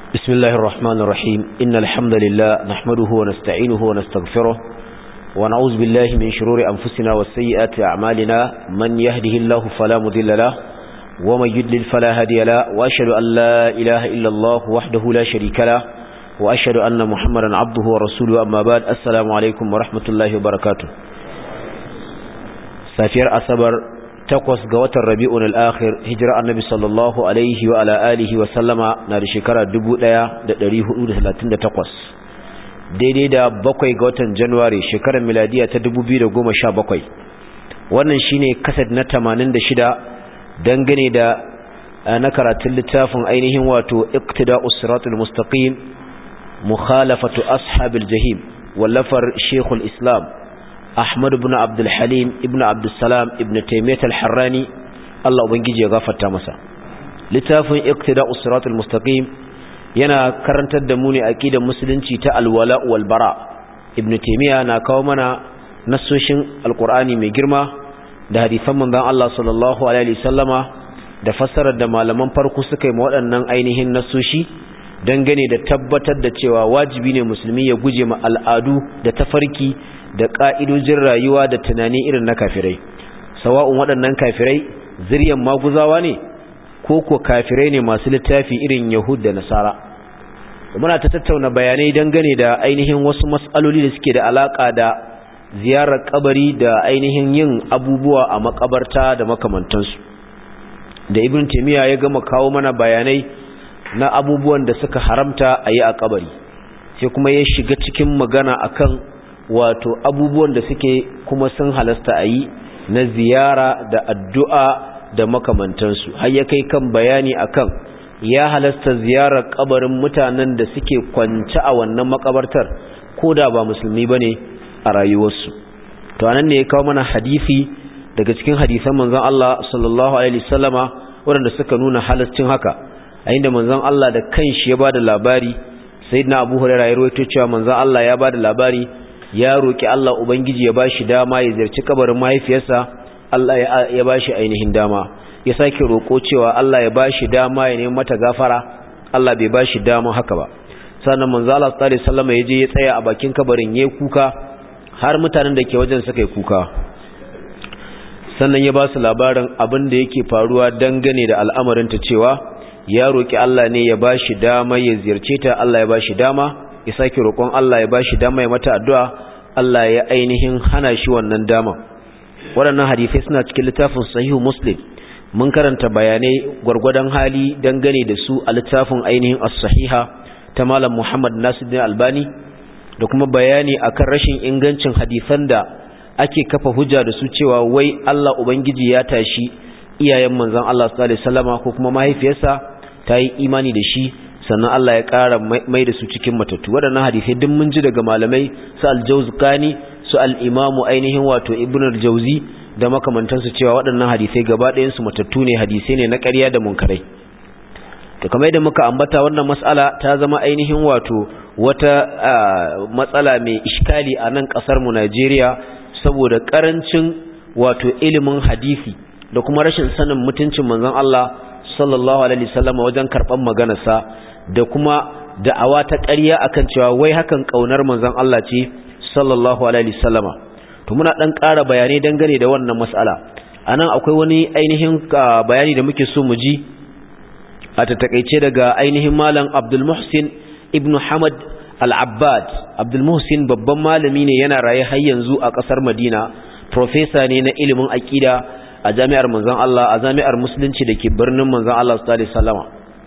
بسم الله الرحمن الرحيم إن الحمد لله نحمده ونستعينه ونستغفره ونعوذ بالله من شرور أنفسنا والسيئات أعمالنا من يهده الله فلا مذل له ومن يدلل فلا هدي له وأشهد أن لا إله إلا الله وحده لا شريك له وأشهد أن محمدا عبده ورسوله أما بعد السلام عليكم ورحمة الله وبركاته سافير أصبر takwas ga watan rabi'un al'akhir hijira annabi sallallahu alaihi wa ala alihi wa sallama na da shekara 1438 daidai da bakwai ga watan januwari shekarar miladiya ta 2017 wannan shine kasad na 86 dangane da na karatun littafin ainihin wato iqtida'us siratul mustaqim mukhalafatu ashabil jahim wallafar shekul islam Ahmad ibn Abdul Halim ibn Abdul Salam ibn Taymiyyah al-Harrani Allah ubangiji ya gafarta masa littafin Iqtida'us Siratal Mustaqim yana karantar da mu ne aqidar musulunci ta alwala wal bara ibn Taymiyyah na kawo mana nassoshin alqur'ani mai girma da hadisan manzon Allah sallallahu alaihi wasallama da fassarar da malaman farko suka yi ma waɗannan ainihin nassoshi dangane da tabbatar da cewa wajibi ne musulmi ya guje ma al'adu da tafarki da ƙa'idojin rayuwa da tunani irin na kafirai sawa'un waɗannan kafirai ziryan maguzawa ne ko ko kafirai ne masu littafi irin yahud da nasara muna ta tattauna bayanai dangane da ainihin wasu matsaloli da suke da alaƙa da ziyarar kabari da ainihin yin abubuwa a makabarta da makamantansu da ibn taimiyya ya gama kawo mana bayanai na abubuwan da suka haramta a yi a kabari sai kuma ya shiga cikin magana akan wato abubuwan da suke kuma sun halasta a yi na ziyara da addu'a da makamantansu har ya kai kan bayani akan ya halasta ziyarar kabarin mutanen da suke kwanci a wannan makabartar ko da ba musulmi ba ne a rayuwarsu to anan ne ya kawo mana hadisi daga cikin hadisan manzon Allah sallallahu alaihi wasallama waɗanda suka nuna halascin haka a inda manzon Allah da kanshi ya bada labari sayyidina Abu Hurairah ya rawaito cewa manzon Allah ya bada labari ya roki Allah ubangiji ya bashi dama ya ziyarci kabarin mahaifiyarsa Allah ya bashi ainihin dama ya sake roko cewa Allah ya bashi dama ya nemi mata gafara Allah bai bashi dama haka ba sannan manzo Allah sallallahu alaihi wasallam ya je ya tsaya a bakin kabarin yayi kuka har mutanen da ke wajen suka yi kuka sannan ya ba su labarin abin da yake faruwa dangane da al'amarin ta cewa ya roki Allah ne ya bashi dama ya ziyarce ta Allah ya bashi dama ya sake roƙon Allah ya bashi dama ya mata addu'a Allah ya ainihin hana shi wannan dama waɗannan hadisai suna cikin littafin sahihu muslim mun karanta bayanai gwargwadon hali dangane da su a littafin ainihin as-sahiha ta malam Muhammad Nasiruddin Albani da kuma bayani akan rashin ingancin hadisan da ake kafa hujja da su cewa wai Allah ubangiji ya tashi iyayen manzon Allah sallallahu alaihi wasallama ko kuma mahaifiyarsa ta yi imani da shi sannan Allah ya ƙara mai da su cikin matattu waɗannan hadisai duk mun ji daga malamai su al-Jawzqani su al-Imamu ainihin wato Ibn al-Jawzi da makamantansu cewa waɗannan hadisai gaba ɗayan su matattu ne hadisai ne na ƙarya da munkarai to kamar yadda muka ambata wannan mas'ala ta zama ainihin wato wata matsala mai iskali a nan ƙasar mu Najeriya saboda ƙarancin wato ilimin hadisi da kuma rashin sanin mutuncin manzon Allah sallallahu alaihi wasallam wajen karban maganarsa da kuma da'awa ta ƙarya akan cewa wai hakan kaunar manzon Allah ce sallallahu alaihi wasallam to muna dan ƙara bayanai dangane da wannan mas'ala anan akwai wani ainihin bayani da muke so mu ji a takeice daga ainihin malam Abdul Muhsin ibn Hamad Al-Abbad Abdul Muhsin babban malami ne yana raye har yanzu a ƙasar Madina professor ne na ilimin aqida a jami'ar manzon Allah a jami'ar musulunci da ke birnin manzon Allah sallallahu alaihi wasallama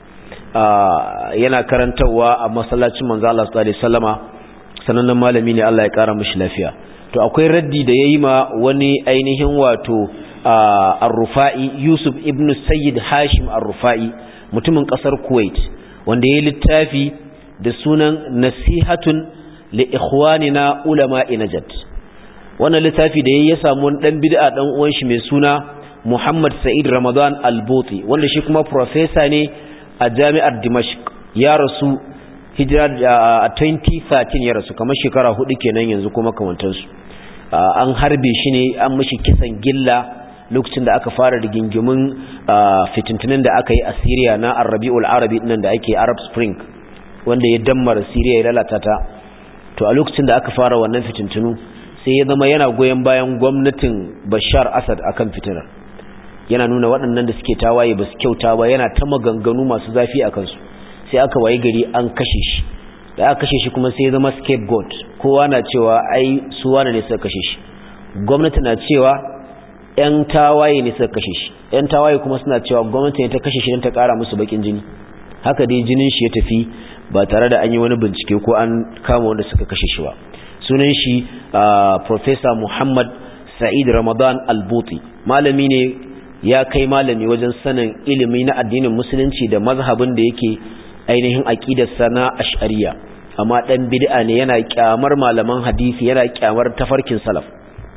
yana karantawa a masallacin manzon Allah sallallahu alaihi wasallama sanannen malami ne Allah ya kara mishi lafiya to akwai raddi da yayi ma wani ainihin wato Ar-Rufa'i Yusuf ibn Sayyid Hashim Ar-Rufa'i mutumin kasar Kuwait wanda yayi littafi da sunan Nasihatun li ikhwanina ulama'i Najd wannan littafi da yayi ya samu wani dan bid'a dan uwan shi mai suna Muhammad Sa'id Ramadan Al-Buti wanda shi kuma professor ne a Jami'ar Dimashq ya rasu hijira a 2013 ya rasu kamar shekara hudu kenan yanzu kuma kamantar su an harbe shi ne an mishi kisan gilla lokacin da aka fara rigingimin fitintunin da aka yi a Syria na Ar-Rabiul Arabi nan da ake Arab Spring wanda ya dammara Siriya ya lalata ta to a lokacin da aka fara wannan fitintunu sai ya zama yana goyon bayan gwamnatin Bashar Assad akan fitinar yana nuna waɗannan da suke tawaye ba su kyauta ba yana ta maganganu masu zafi a kansu sai aka waye gari an kashe shi da aka kashe shi kuma sai ya zama scapegoat kowa na cewa ai su wane ne suka kashe shi gwamnati na cewa yan tawaye ne suka kashe shi yan tawaye kuma suna cewa gwamnati ne ta kashe shi don ta ƙara musu bakin jini haka dai jinin shi ya tafi ba tare da an yi wani bincike ko an kama wanda suka kashe shi ba sunan shi professor Muhammad Sa'id Ramadan Al-Buti malami ne ya kai malami wajen sanin ilimi na addinin musulunci da mazhabin da yake ainihin aqidarsa na ash'ariya amma dan bid'a ne yana kyamar malaman hadisi yana kyamar tafarkin salaf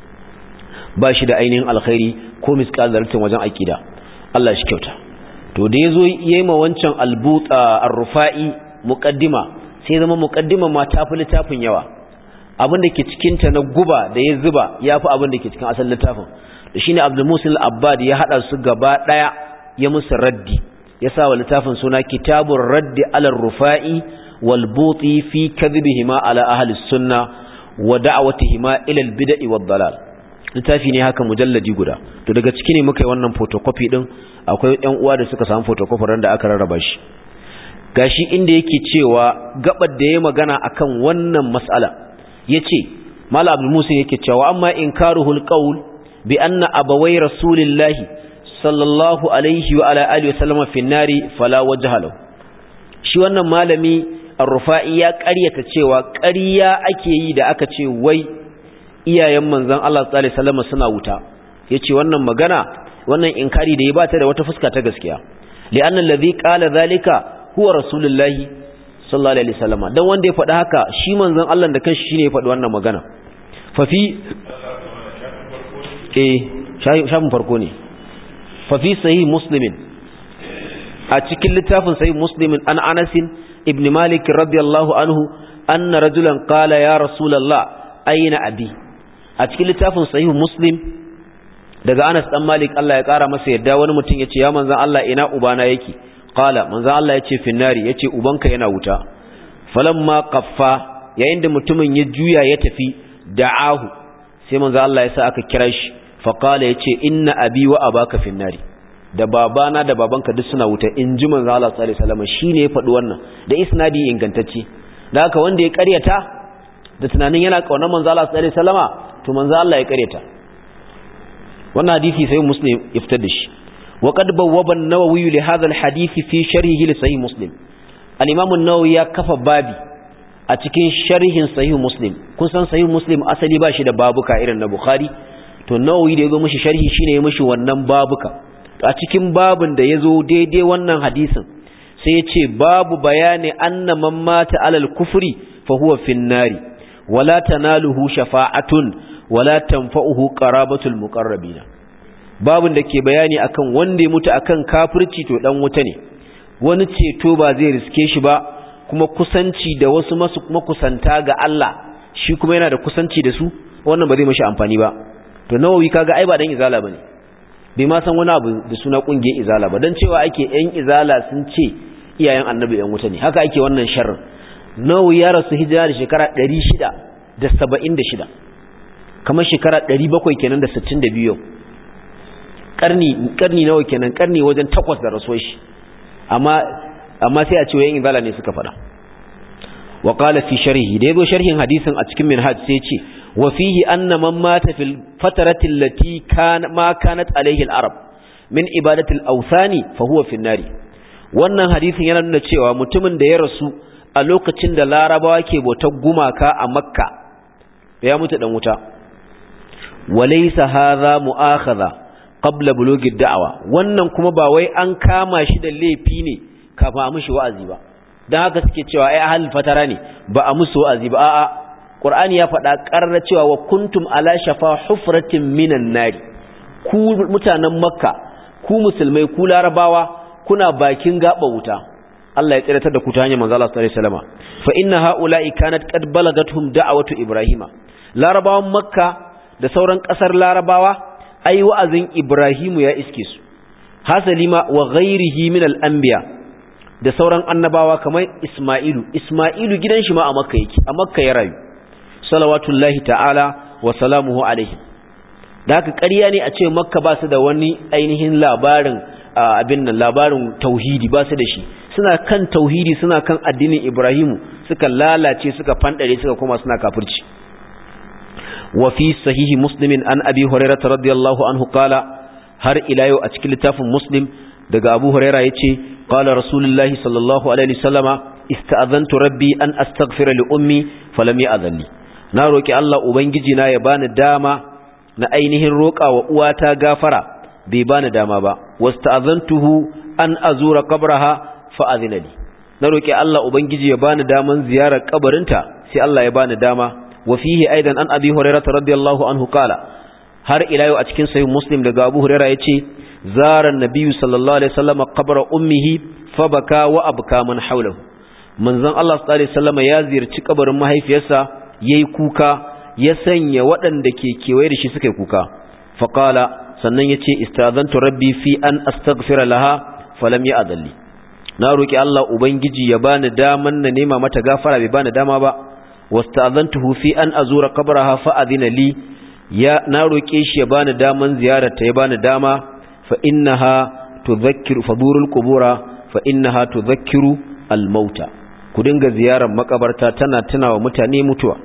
ba shi da ainihin alkhairi ko misqal zartin wajen aqida Allah shi kyauta to da yazo yayi ma wancan albuta ar-rufa'i muqaddima sai zama muqaddima ma ta fi littafin yawa abin da ke cikin ta na guba da ya zuba yafi abin da ke cikin asalin littafin da shine Abdul Musil Abbad ya hada su gaba daya ya musu raddi ya sa wa littafin suna Kitabur Raddi ala Rufa'i wal Buti fi kadhibihima ala ahli sunna wa da'watihima ila al bid'i wad dalal littafi ne haka mujalladi guda to daga ciki ne muka yi wannan photocopy din akwai ƴan uwa da suka samu photocopy ran da aka rarraba shi gashi inda yake cewa gabar da yayi magana akan wannan mas'ala yace Malam Abdul Musa yake cewa amma inkaruhul qaul bi anna abawai rasulillahi sallallahu alaihi wa ala alihi wasallama fi nari fala wajha lahu shi wannan malami ar-rufa'i ya ƙaryata cewa ƙarya ake yi da aka ce wai iyayen manzon Allah sallallahu alaihi wasallam suna wuta yace wannan magana wannan inkari da ya bata da wata fuska ta gaskiya li'anna alladhi qala zalika huwa rasulullahi sallallahu alaihi wasallam dan wanda ya faɗi haka shi manzon Allah da kanshi shine ya faɗi wannan magana fa fi eh shafin farko ne fafi sahih muslimin a cikin littafin sahih muslimin an anasin ibn malik radiyallahu anhu anna rajulan qala ya rasulullah ayna abi a cikin littafin sahih muslim daga anas dan malik Allah ya kara masa yadda wani mutum yace ya manzon Allah ina ubana yake qala manzon Allah yace finnari yace ubanka yana wuta falamma qaffa yayin da mutumin ya juya ya tafi da'ahu sai manzon Allah ya sa aka kira shi faƙala ya ce inna abi wa abaka finnari da babana da babanka duk suna wuta in ji manzo Allah sallallahu alaihi wasallam shine ya faɗi wannan da isnadi ingantacce da haka wanda ya ƙaryata da tunanin yana kaunar manzo Allah sallallahu alaihi wasallama to manzo Allah ya ƙaryata wannan hadisi sai muslim iftar da shi wa qad bawwaba an-nawawi li hadha al-hadith fi sharhihi li sahih muslim al-imam an-nawawi ya kafa babi a cikin sharhin sahih muslim kun san sahih muslim asali ba shi da babuka irin na bukhari to nawawi da yazo mishi sharhi shine ya mishi wannan babuka a cikin babun da yazo daidai wannan hadisin sai ya ce babu bayani anna man mata alal kufri fa huwa fin nari wala tanaluhu shafa'atun wala tanfa'uhu qarabatul muqarrabina babun da ke bayani akan wanda ya mutu akan kafirci to dan wuta ne wani ceto ba zai riske shi ba kuma kusanci da wasu masu makusanta ga Allah shi kuma yana da kusanci da su wannan ba zai mashi amfani ba to nawawi kaga ai ba dan izala bane bai ma san wani abu da suna kungiyar izala ba dan cewa ake yan izala sun ce iyayen annabi yan wuta ne haka ake wannan sharrin nawawi ya rasu hijira da shekara 676 kamar shekara 700 kenan da 62 karni karni nawa kenan karni wajen takwas da rasuwar shi amma amma sai a ce yan izala ne suka faɗa wa qala fi sharhi da yazo sharhin hadisin a cikin minhaj sai ce وفيه أن من مات في الفترة التي كان ما كانت عليه العرب من إبادة الأوثان فهو في النار wannan hadisin yana nuna cewa mutumin da ya rasu a lokacin da larabawa ke bautar gumaka a makka ya mutu dan wuta walaysa hadha mu'akhadha qabla bulughi da'wa wannan kuma ba wai an kama shi da laifi ne kafin a mishi wa'azi ba dan haka suke cewa ai ahlul fatara ne ba a musu wa'azi ba a'a Qur'ani ya faɗa ƙarar cewa wa kuntum ala shafa hufratin minan nari ku mutanen Makka ku musulmai ku Larabawa kuna bakin gaba wuta Allah ya tsiratar da ku ta hanyar manzo Allah sallallahu alaihi wasallam fa inna haula'i kanat qad balagathum da'watu ibrahima Larabawan Makka da sauran ƙasar Larabawa ai wa'azin Ibrahimu ya iske su hasalima wa ghairihi min al-anbiya da sauran annabawa kamar Isma'ilu Isma'ilu gidan shi ma a Makka yake a Makka ya rayu salawatullahi ta'ala wa salamuhu alaihi da haka ƙarya ne a ce Makka ba su da wani ainihin labarin abin nan labarin tauhidi ba su da shi suna kan tauhidi suna kan addinin Ibrahimu suka lalace suka fandare suka koma suna kafirci wa fi sahihi muslimin an abi hurairah radiyallahu anhu qala har ila yau a cikin littafin muslim daga abu hurairah yace qala rasulullahi sallallahu alaihi wasallama ista'azantu rabbi an astaghfira li ummi falam ya'zanni na roki Allah ubangiji na ya bani dama na ainihin roƙa wa uwata gafara bai bani dama ba wasta'azantuhu an azura qabraha fa azina li na roki Allah ubangiji ya bani daman ziyarar kabarinta sai Allah ya bani dama wa fihi aidan an abi hurairah radiyallahu anhu qala har ila yau a cikin sahih muslim daga abu hurairah yace zara nabiyyu sallallahu alaihi wasallam qabra ummihi fa baka wa abka man hawlahu manzon Allah sallallahu alaihi wasallam ya ziyarci kabarin mahaifiyarsa yayi kuka ya sanya waɗanda ke kewaye da shi suka yi kuka fa qala sannan yace istazantu rabbi fi an astaghfira laha falam ya'dalli na roki Allah ubangiji ya bani daman na nema mata gafara bai bani dama ba wasta'azantuhu fi an azura qabraha fa adina li ya na roke shi ya bani daman ziyararta ya bani dama fa innaha tudhakkiru fadurul qubura fa innaha tudhakkiru al mauta ku dinga ziyarar makabarta tana tunawa mutane mutuwa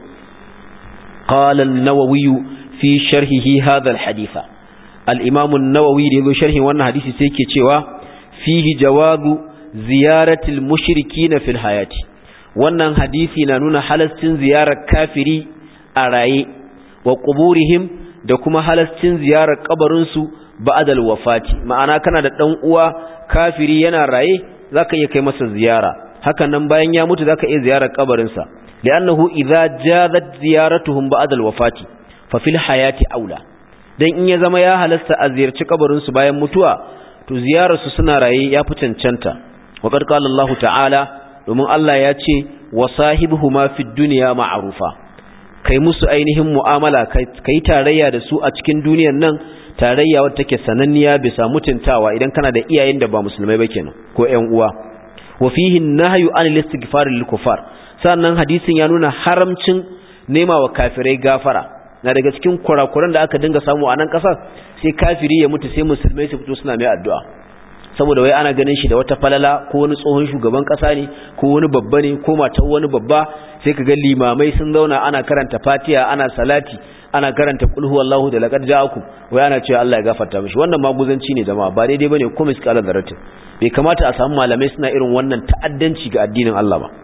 qala an-nawawi fi sharhihi hadha al-haditha al-imam an-nawawi da yazo sharhin wannan hadisi sai yake cewa fihi jawazu ziyaratil mushrikina fil hayati wannan hadisi na nuna halascin ziyarar kafiri a raye wa quburihim da kuma halascin ziyarar kabarin su ba'dal wafati ma'ana kana da dan uwa kafiri yana raye zaka iya kai masa ziyara hakan nan bayan ya mutu zaka iya ziyarar kabarin sa li'annahu idza jazat ziyaratuhum ba'dal wafati fa fil hayati aula dan in ya zama ya halasta a ziyarci kabarin su bayan mutuwa to ziyarar su suna raye ya fi cancanta wa qad qala Allah ta'ala domin Allah ya ce wa sahibuhuma fid dunya ma'rufa kai musu ainihin mu'amala kai tarayya da su a cikin duniyar nan tarayya wadda take sananniya bisa mutuntawa idan kana da iyayen da ba musulmai ba kenan ko ƴan uwa wa fihi nahyu an al-istighfar lil kufar sannan hadisin ya nuna haramcin nema wa kafirai gafara na daga cikin kurakuran da aka dinga samu a nan kasar sai kafiri ya mutu sai musulmai su fito suna mai addu'a saboda wai ana ganin shi da wata falala ko wani tsohon shugaban kasa ne ko wani babba ne ko matar wani babba sai ka ga limamai sun zauna ana karanta fatiha ana salati ana karanta qul huwallahu da laqad ja'akum wai ana cewa Allah ya gafarta mishi wannan maguzanci ne jama'a ba daidai bane ko miskala daratin bai kamata a samu malamai suna irin wannan ta'addanci ga addinin Allah ba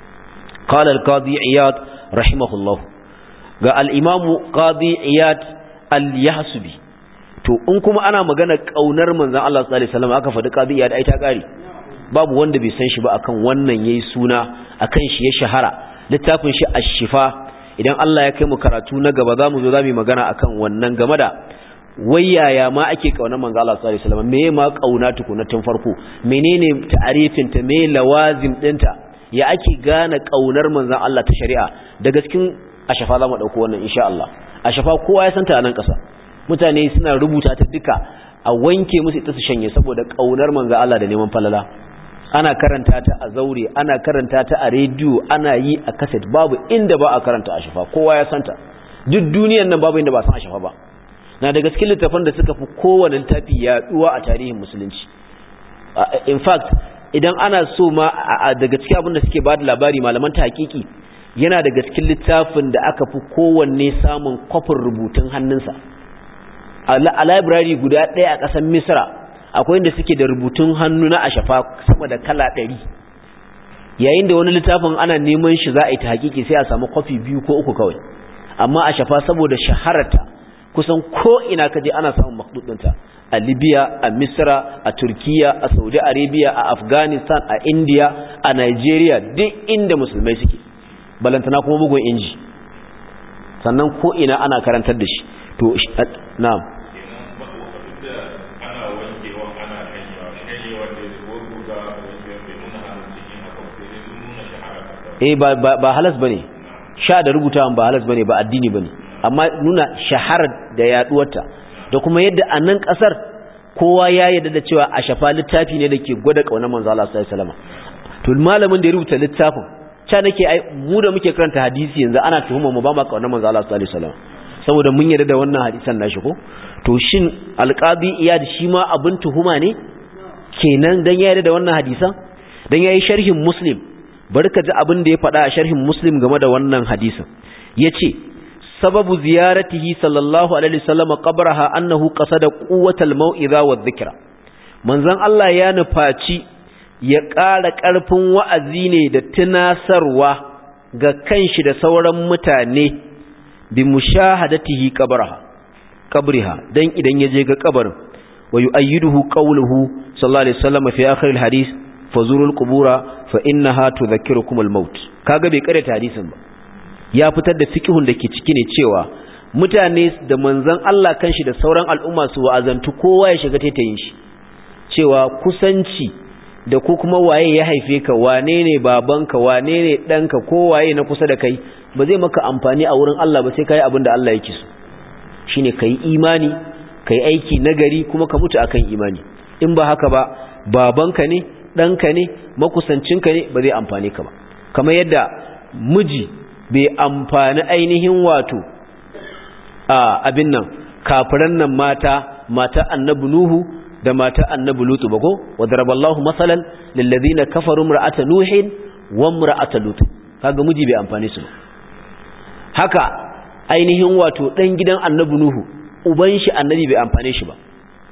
qala al-qadi iyad rahimahullah ga al-imam qadi iyad al-yahsubi to in kuma ana magana kaunar manzon Allah sallallahu alaihi wasallam aka faɗi qadi iyad ai ta kare babu wanda bai san shi ba akan wannan yayi suna akan shi ya shahara littafin shi ash-shifa idan Allah ya kai mu karatu na gaba zamu zo zamu magana akan wannan game da wayaya ma ake kaunar manzo Allah sallallahu alaihi wasallam meye ma kauna tukuna tun farko menene ta'arifin ta me lawazim dinta ya ake gane kaunar manzo Allah ta shari'a daga cikin ashafa zamu dauko wannan insha Allah ashafa kowa ya santa a nan kasa mutane suna rubuta ta duka a wanke musu ita su shanye saboda kaunar manzo Allah da neman falala ana karanta ta a zaure ana karanta ta a rediyo ana yi a kaset babu inda ba a karanta ashafa kowa ya santa duk duniyar nan babu inda ba san ashafa ba na daga cikin littafan da suka fi kowane littafi yaduwa a tarihin musulunci in fact idan ana so ma daga cikin abin da suke ba da labari malaman ta hakiki yana daga cikin littafin da aka fi kowanne samun kwafin rubutun hannunsa a library guda ɗaya a ƙasar misra akwai inda suke da rubutun hannu na ashafa sama da kala ɗari yayin da wani littafin ana neman shi za a yi ta hakiki sai a samu kwafi biyu ko uku kawai amma ashafa saboda shahararta kusan ko ina kaje ana samun makdudinta a libya a misra a turkiya a saudi arabia a afghanistan a india a nigeria duk inda musulmai suke balantana kuma bugun inji sannan ko ina ana karantar da shi to na'am eh ba ba halas bane sha da rubutawan ba halas bane ba addini bane amma nuna shaharar da yaduwarta da kuma yadda a nan kasar kowa ya yarda da cewa a shafa littafi ne da ke gwada kaunar manzo Allah sallallahu alaihi wasallam to malamin da ya rubuta littafin ca nake ai mu da muke karanta hadisi yanzu ana tuhuma mu ba ma kauna manzo Allah sallallahu alaihi wasallam saboda mun yarda da wannan hadisan nashi ko to shin alqabi iyad shi ma abin tuhuma ne kenan dan ya yarda da wannan hadisan dan yayi sharhin muslim barka ji abin da ya faɗa a sharhin muslim game da wannan hadisin yace sababu ziyaratihi sallallahu alaihi wasallam qabraha annahu qasada quwwatal mau'iza wadh-dhikra manzon Allah ya nufaci ya ƙara ƙarfin wa'azi ne da tunasarwa ga kanshi da sauran mutane bi mushahadatihi qabraha qabriha dan idan yaje ga kabarin wa yu'ayyiduhu qawluhu sallallahu alaihi wasallam fi akhir al-hadith fazurul qubura fa innaha tudhakkirukum al-maut kaga bai karanta hadisin ba ya fitar da fiqhun da ke ciki ne cewa mutane da manzon Allah kanshi da sauran al'umma su wa'azantu kowa ya shiga taitayin shi cewa kusanci da ko kuma waye ya haife ka wane ne babanka wane ne ɗanka ko waye na kusa da kai ba zai maka amfani a wurin Allah ba sai ka yi abin da Allah yake so shi ne ka yi imani ka yi aiki nagari kuma ka mutu akan imani in ba haka ba babanka ne ɗanka ne makusancinka ne ba zai amfani ka ba kamar yadda miji bai amfani ainihin wato a abin nan kafiran nan mata mata annabi nuhu da mata annabi lutu ba ko wa daraballahu masalan lil ladina kafaru imra'ata nuhin wa imra'ata lutu kaga miji bai amfane su haka ainihin wato dan gidan annabi nuhu uban shi annabi bai amfane shi ba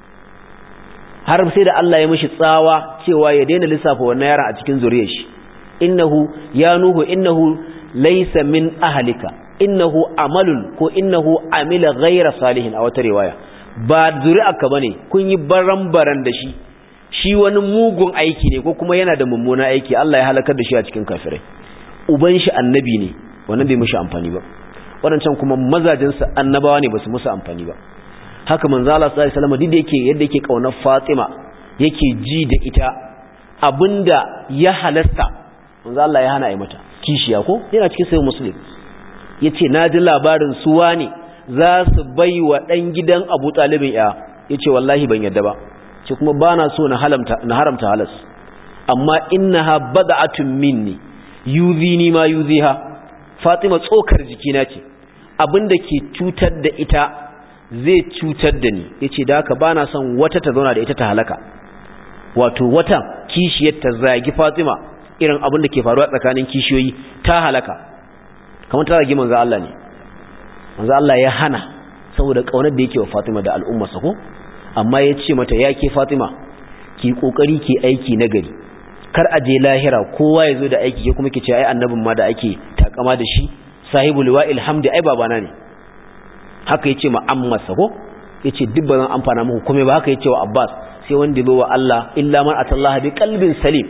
har sai da Allah ya mishi tsawa cewa ya daina lissafa wannan yaron a cikin zuriyar shi innahu ya nuhu innahu laysa min ahlika innahu amalun ko innahu amila ghayra salihin a wata riwaya ba zuri'arka bane kun yi baran-baran da shi shi wani mugun aiki ne ko kuma yana da mummuna aiki Allah ya halakar da shi a cikin kafirai uban shi annabi ne wannan bai mishi amfani ba wadancan kuma mazajin sa annabawa ne basu musu amfani ba haka manzo Allah sallallahu alaihi wasallam duk da yake yadda yake kaunar Fatima yake ji da ita abinda ya halasta manzo Allah ya hana ai mata kishiya ko yana cikin sahih muslim yace naji labarin suwa ne za su bai wa ɗan gidan abu ɗalibin ya ya ce wallahi ban yadda ba ce kuma ba na so na haramta halas amma inna ha bada'atun minni yuzi ma yuzi ha fatima tsokar jikina ce abinda ke cutar da ita zai cutar da ni ya ce da haka ba na son wata ta zauna da ita ta halaka wato wata kishiyar ta zagi fatima irin abin da ke faruwa tsakanin kishiyoyi ta halaka kamar ta zagi manzo Allah ne manzo Allah ya hana saboda kaunar da yake wa Fatima da al'ummarsa ko amma ya ce mata ya ke Fatima ki kokari ki aiki nagari kar a je lahira kowa ya zo da aiki ke kuma ki ce ai annabin ma da ake takama da shi sahibul liwa'il hamdi ai babana ne haka yace ma ammarsa ko yace duk ba zan amfana muku komai ba haka yace wa Abbas sai wanda bai wa Allah illa man atallaha bi qalbin salim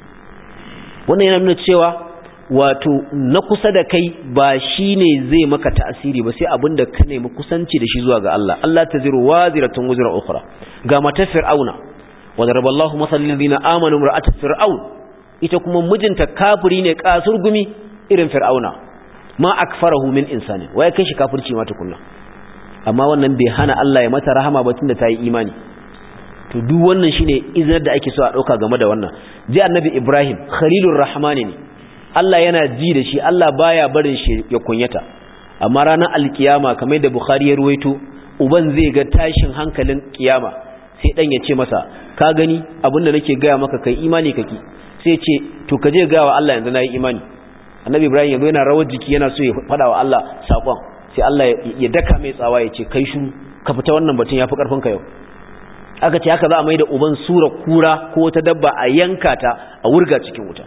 wannan yana nuna cewa wato na kusa da kai ba shi ne zai maka ta'asiri ba sai abin da ka nemi kusanci da shi zuwa ga Allah Allah ta ziru waziratun wuzra ukhra ga mata fir'auna wa daraballahu masallan ladina amanu ra'at fir'aun ita kuma mijinta kafiri ne kasur gumi irin fir'auna ma akfarahu min insani waye kai shi kafirci ma tukunna amma wannan bai hana Allah ya mata rahama ba tunda ta yi imani to duk wannan shine iznar da ake so a dauka game da wannan ji annabi Ibrahim khalilur rahmani ne Allah yana ji da shi Allah baya barin shi ya kunyata amma ranar alkiyama kamar da Bukhari ya ruwaito uban zai ga tashin hankalin kiyama sai dan ya ce masa ka gani abinda nake gaya maka kai imani kake sai ce to ka je gaya wa Allah yanzu nayi imani annabi Ibrahim yanzu yana rawar jiki yana so ya fada wa Allah sakon sai Allah ya daka mai tsawa ya ce kai shu ka fita wannan batun yafi karfin ka yau aka ce haka za a mai da uban sura kura ko wata dabba a yanka ta a wurga cikin wuta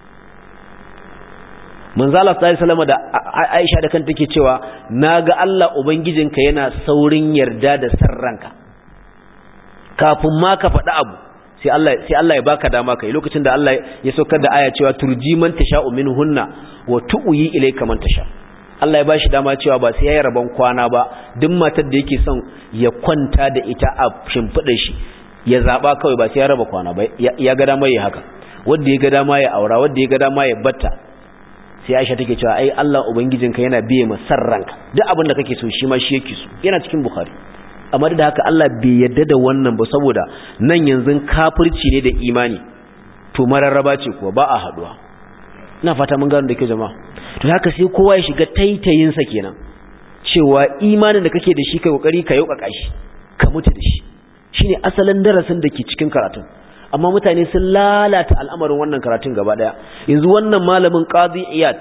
manzala sallallahu alaihi da Aisha da kanta take cewa naga Allah ubangijinka yana saurin yarda da sarranka kafin ma ka faɗi abu sai Allah sai Allah ya baka dama kai lokacin da Allah ya saukar da aya cewa turji man tasha'u minhunna wa tu'yi ilayka man tasha Allah ya bashi dama cewa ba sai yayi rabon kwana ba duk matar da yake son ya kwanta da ita a shimfidar shi ya zaba kawai ba sai ya raba kwana ba ya ga dama yi haka wanda ya ga dama ya aura wanda ya ga dama ya batta sai Aisha take cewa ai Allah ubangijinka yana biye ma sarranka duk abin da kake so shi ma shi yake so yana cikin Bukhari amma da haka Allah bai yadda da wannan ba saboda nan yanzu kafirci ne da imani to mararraba ce kuwa ba a haduwa ina fata mun gano da ke jama'a to haka sai kowa ya shiga taitayin sa kenan cewa imanin da kake da shi kai kokari ka yauka shi ka mutu da shi shine asalin darasin da ke cikin karatun amma mutane sun lalata al'amarin wannan karatun gaba daya yanzu wannan malamin qadi iyad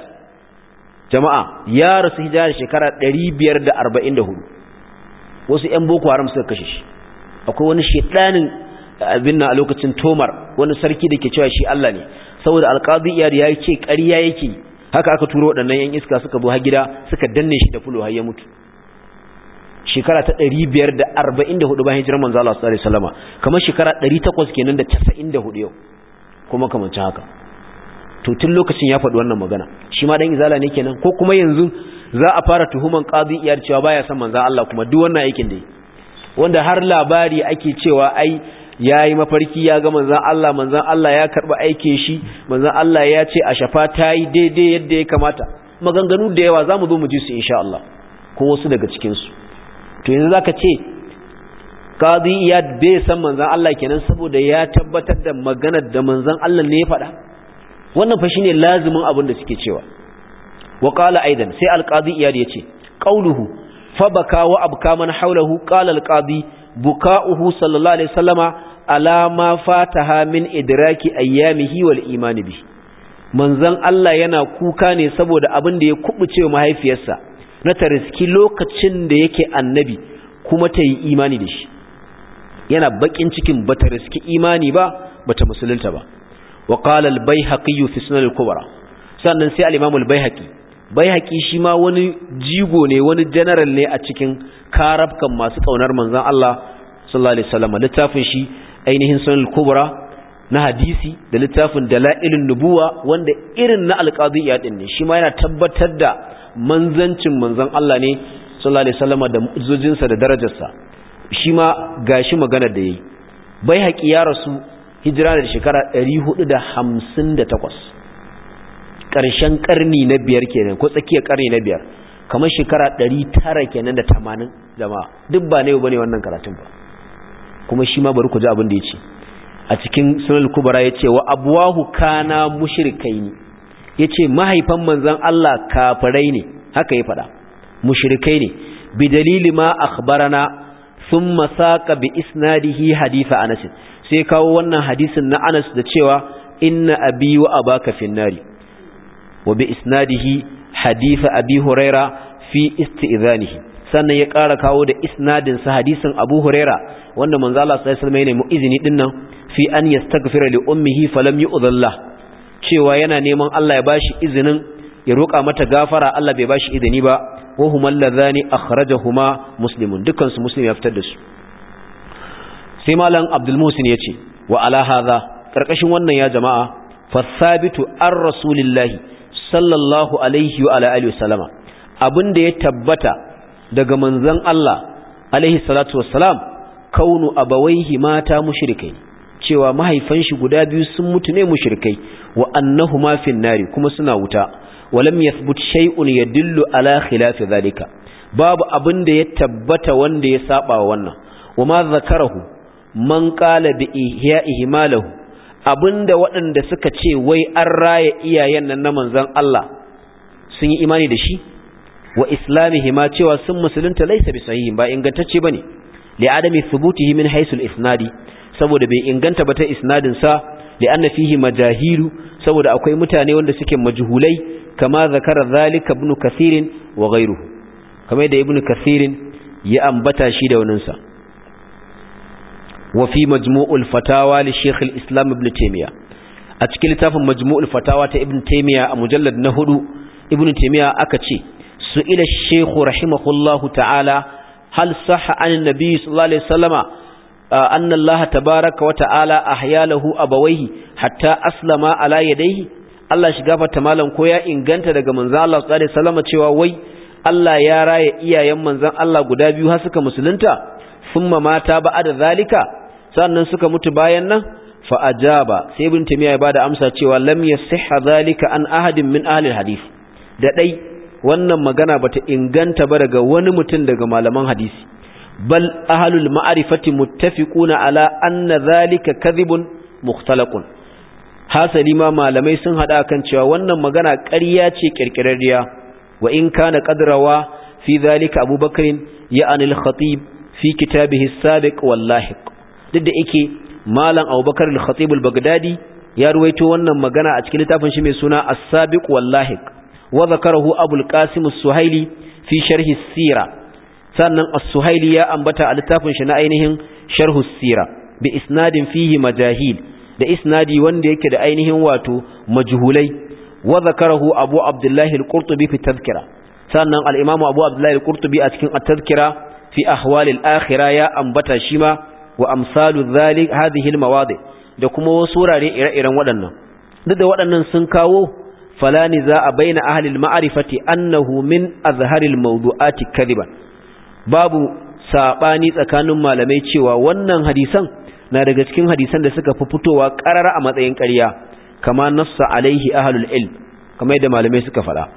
jama'a ya rasu hijira shekara 544 wasu ƴan boko haram suka kashe shi akwai wani shedanin abin nan a lokacin tomar wani sarki da ke cewa shi Allah ne saboda alqadi iyad ya ce ƙarya yake haka aka turo waɗannan ƴan iska suka zo har gida suka danne shi da fulo har ya mutu shekara ta 544 bayan hijirar manzo Allah sallallahu alaihi wasallama kamar shekara 800 kenan da 94 yau kuma kamar haka to tun lokacin ya faɗi wannan magana shi ma dan izala ne kenan ko kuma yanzu za a fara tuhuman qadi iyar cewa baya son manzo Allah kuma duk wannan aikin da wanda har labari ake cewa ai yayi mafarki ya ga manzon Allah manzon Allah ya karba aikin shi manzon Allah ya ce a shafa tayi daidai yadda ya kamata maganganu da yawa zamu zo mu ji su insha Allah ko wasu daga cikin su to yanzu zaka ce qadi iyad bai san manzon Allah kenan saboda ya tabbatar da maganar da manzon Allah ne ya faɗa wannan fa shine lazimin abin da suke cewa wa qala aidan sai alqadi iyad yace qauluhu fa baka wa abka man hawlahu qala alqadi buka'uhu sallallahu alaihi wasallama ala ma fataha min idraki ayyamihi wal iman bi manzon Allah yana kuka ne saboda abin da ya kubuce mahaifiyarsa na tariski lokacin da yake annabi kuma ta yi imani da shi yana bakin cikin bata riski imani ba bata musulunta ba wa qala al-baihaqi fi sunan al-kubra sannan sai al-imam al-baihaqi baihaqi shi ma wani jigo ne wani general ne a cikin karabkan masu kaunar manzon Allah sallallahu alaihi wasallam littafin shi ainihin sunan al-kubra na hadisi da littafin dalailun nubuwa wanda irin na al-qadiyya din ne shi ma yana tabbatar da manzancin manzon Allah ne sallallahu alaihi wasallam da mu'jizojinsa da darajarsa shi ma gashi magana da yayi baihaqi ya rasu hijira da shekara 458 ƙarshen ƙarni na biyar kenan ko tsakiyar ƙarni na biyar kamar shekara 900 kenan da 80 jama'a duk ba ne bane wannan karatun ba kuma shi ma bari ku ji abin da yace a cikin sunan kubra yace wa abwahu kana mushrikaini yace mahaifan manzon Allah kafirai ne haka ya faɗa mushrikai ne bi dalili ma akhbarana thumma saqa bi isnadihi hadith Anas sai kawo wannan hadisin na Anas da cewa inna abi wa abaka finnari wa bi isnadihi hadith abi huraira fi isti'zanihi sannan ya ƙara kawo da isnadin sa hadisin Abu Huraira wanda manzo Allah sallallahu alaihi wasallam ya nemi izini dinnan fi an yastaghfira li ummihi falam yu'dhallah cewa yana neman Allah ya bashi izinin ya roƙa mata gafara Allah bai bashi izini ba wa huma alladhani akhrajahuma muslimun dukkan su muslim ya fitar da su sai malam Abdul Musin yace wa ala hadha karkashin wannan ya jama'a fasabitu ar rasulillahi sallallahu alaihi wa ala alihi wasallama abinda ya tabbata daga manzon Allah alaihi salatu wassalam kaunu abawaihi mata mushrikai cewa mahaifan shi guda biyu sun mutu ne mushrikai wa annahuma fin nari kuma suna wuta walam yathbut shay'un yadullu ala khilafi zalika babu abin da ya tabbata wanda ya saba wa wannan wama zakarahu man qala bi ihya'ihi malahu abinda waɗanda suka ce wai an raya iyayen nan na manzon Allah sun yi imani da shi wa islamihi ma cewa sun musulunta laysa bi sahihin ba ingantacce bane li adami thubutihi min haythu al-isnadi saboda bai inganta ba ta isnadin sa li anna fihi majahilu saboda akwai mutane wanda suke majhulai kama zakara zalika ibn kathir wa ghayruhu kamar da ibn kathir ya ambata shi da wannan sa wa fi majmu'ul fatawa li shaykh al-islam ibn taymiya a cikin littafin majmu'ul fatawa ta ibn taymiya a mujallad na hudu ibn taymiya aka ce su'ila shaykh rahimahullahu ta'ala hal sahha an nabi sallallahu alaihi wasallama anna Allah tabaaraka wa ta'ala ahya lahu abawayhi hatta aslama ala yadayhi Allah shi gafarta malam ko ya inganta daga manzon Allah sallallahu alaihi wasallama cewa wai Allah ya raya iyayen manzon Allah guda biyu har suka musulunta thumma mata ba'da zalika sannan suka mutu bayan nan fa ajaba sai ibn tamiya ya bada amsa cewa lam yasihha zalika an ahadin min ahli hadith da dai wannan magana bata inganta ba daga wani mutum daga malaman hadisi bal ahlul ma'rifati muttafiquna ala anna zalika kadhibun mukhtalaqun hasali ma malamai sun hada kan cewa wannan magana ƙarya ce kirkirarriya wa in kana qadrawa fi zalika abubakar ya anil khatib fi kitabihi sabiq wallahi duk da yake malam abubakar al-khatib al-baghdadi ya ruwaito wannan magana a cikin littafin shi mai suna as-sabiq wallahi wa zakarahu abul qasim as-suhaili fi sharhi as-sira sannan as-suhaili ya ambata a littafin shi na ainihin sharh as-sira bi isnadin fihi majahil da isnadi wanda yake da ainihin wato majhulai wa zakarahu abu abdullah al-qurtubi fi tadhkira sannan al-imam abu abdullah al-qurtubi a cikin at-tadhkira fi ahwal al-akhirah ya ambata shi ma wa amsalu dhalik hadhihi al-mawadi da kuma wasu wurare ire-iren waɗannan duk da waɗannan sun kawo falani za a baina ahli al-ma'rifati annahu min azharil mawdu'ati kadiban babu sabani tsakanin malamai cewa wannan hadisan na daga cikin hadisan da suka fi fitowa karara a matsayin ƙarya kama nassa alaihi ahlul ilm kama yadda malamai suka faɗa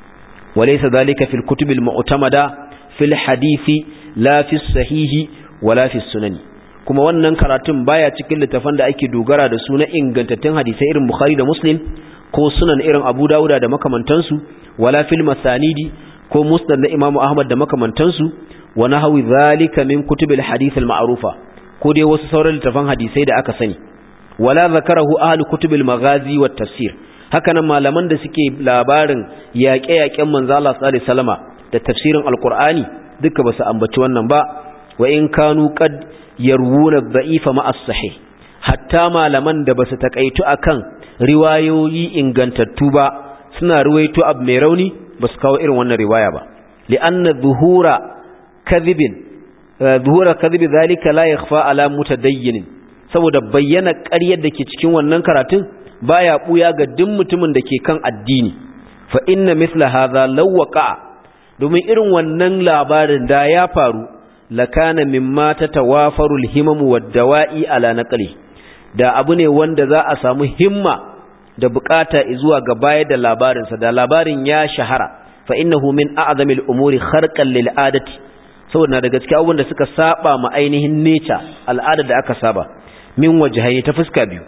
walaysa zalika fil kutubil mu'tamada fil hadisi la fi sahihi wala fi sunani kuma wannan karatun baya cikin littafan da ake dogara da su na ingantattun hadisai irin bukhari da muslim ko sunan irin abu dawuda da makamantansu wala fil masanidi ko musnad na imamu ahmad da makamantansu wa nahwi zalika min kutubil hadith al ma'rufa ko dai wasu sauran littafan hadisai da aka sani wala zakarahu ahli kutubil maghazi wat tafsir hakanan malaman da suke labarin yaƙe-yaƙen manzo Allah sallallahu alaihi wasallama da tafsirin alqur'ani duka basu ambaci wannan ba wa in kanu qad yarwuna dha'ifa ma as-sahih hatta malaman da basu takaitu akan riwayoyi ingantattu ba suna ruwaito abu mai rauni basu kawo irin wannan riwaya ba li'anna dhuhura kadhibin zuhura kadhibi zalika la yakhfa ala mutadayyin saboda bayyana ƙaryar da ke cikin wannan karatun baya buya ga duk mutumin da ke kan addini fa inna mithla hadha law waqa domin irin wannan labarin da ya faru lakana mimma tatawafaru alhimam wad-dawa'i ala naqli da abu ne wanda za a samu himma da bukata zuwa ga bayar da labarinsa da labarin ya shahara fa innahu min a'zamil umuri kharqan lil adati saboda na daga cikin abubuwan da suka saba ma ainihin nature al'ada da aka saba min wajhayi ta fuska biyu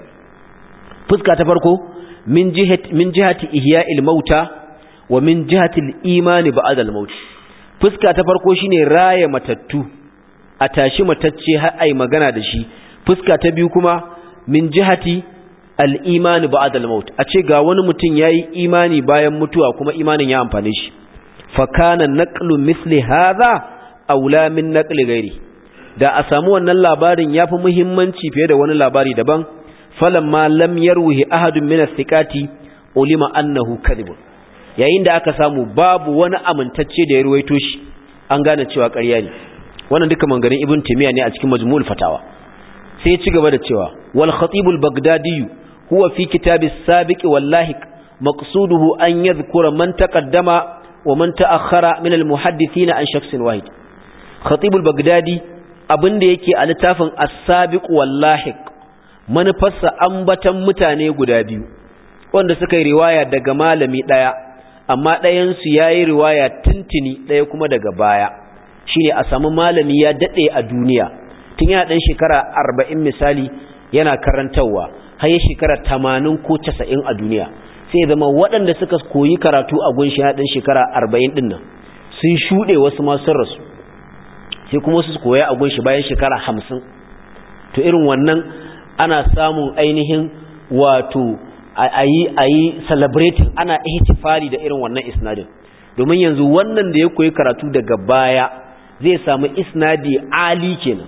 fuska ta farko min jihati min jihati ihya'il mauta wa min jihati al-iman ba'da al-maut fuska ta farko shine raye matattu a tashi matacce har ai magana da shi fuska ta biyu kuma min jihati al-iman ba'da al-maut a ce ga wani mutum yayi imani bayan mutuwa kuma imanin ya amfane shi fa kana naqlu misli hadha aula min naqli ghairi da a samu wannan labarin yafi muhimmanci fiye da wani labari daban falamma lam yarwihi ahadun min as-siqati ulima annahu kadhib yayin da aka samu babu wani amintacce da ya ruwaito shi an gane cewa ƙarya ne wannan duka manganin ibn timiya ne a cikin majmu'ul fatawa sai ya ci gaba da cewa wal khatibul bagdadi huwa fi kitab as-sabiq wal lahiq maqsuduhu an yadhkura man taqaddama wa man ta'akhkhara min al-muhaddithin an shakhsin wahid khatibul bagdadi abinda yake a littafin as-sabiq wallahiq manufarsa ambatan mutane guda biyu wanda suka yi riwaya daga malami daya amma ɗayan su yayi riwaya tintini ɗaya kuma daga baya shine a samu malami ya dade a duniya tun yana dan shekara 40 misali yana karantawa har ya shekara 80 ko 90 a duniya sai zama waɗanda suka koyi karatu a gunshi ya dan shekara 40 din nan sun shuɗe wasu ma sun rasu sai kuma su koya a gunshi bayan shekara hamsin to irin wannan ana samun ainihin wato a yi celebrating ana ihtifali da irin wannan isnadin domin yanzu wannan da ya koyi karatu daga baya zai samu isnadi ali kenan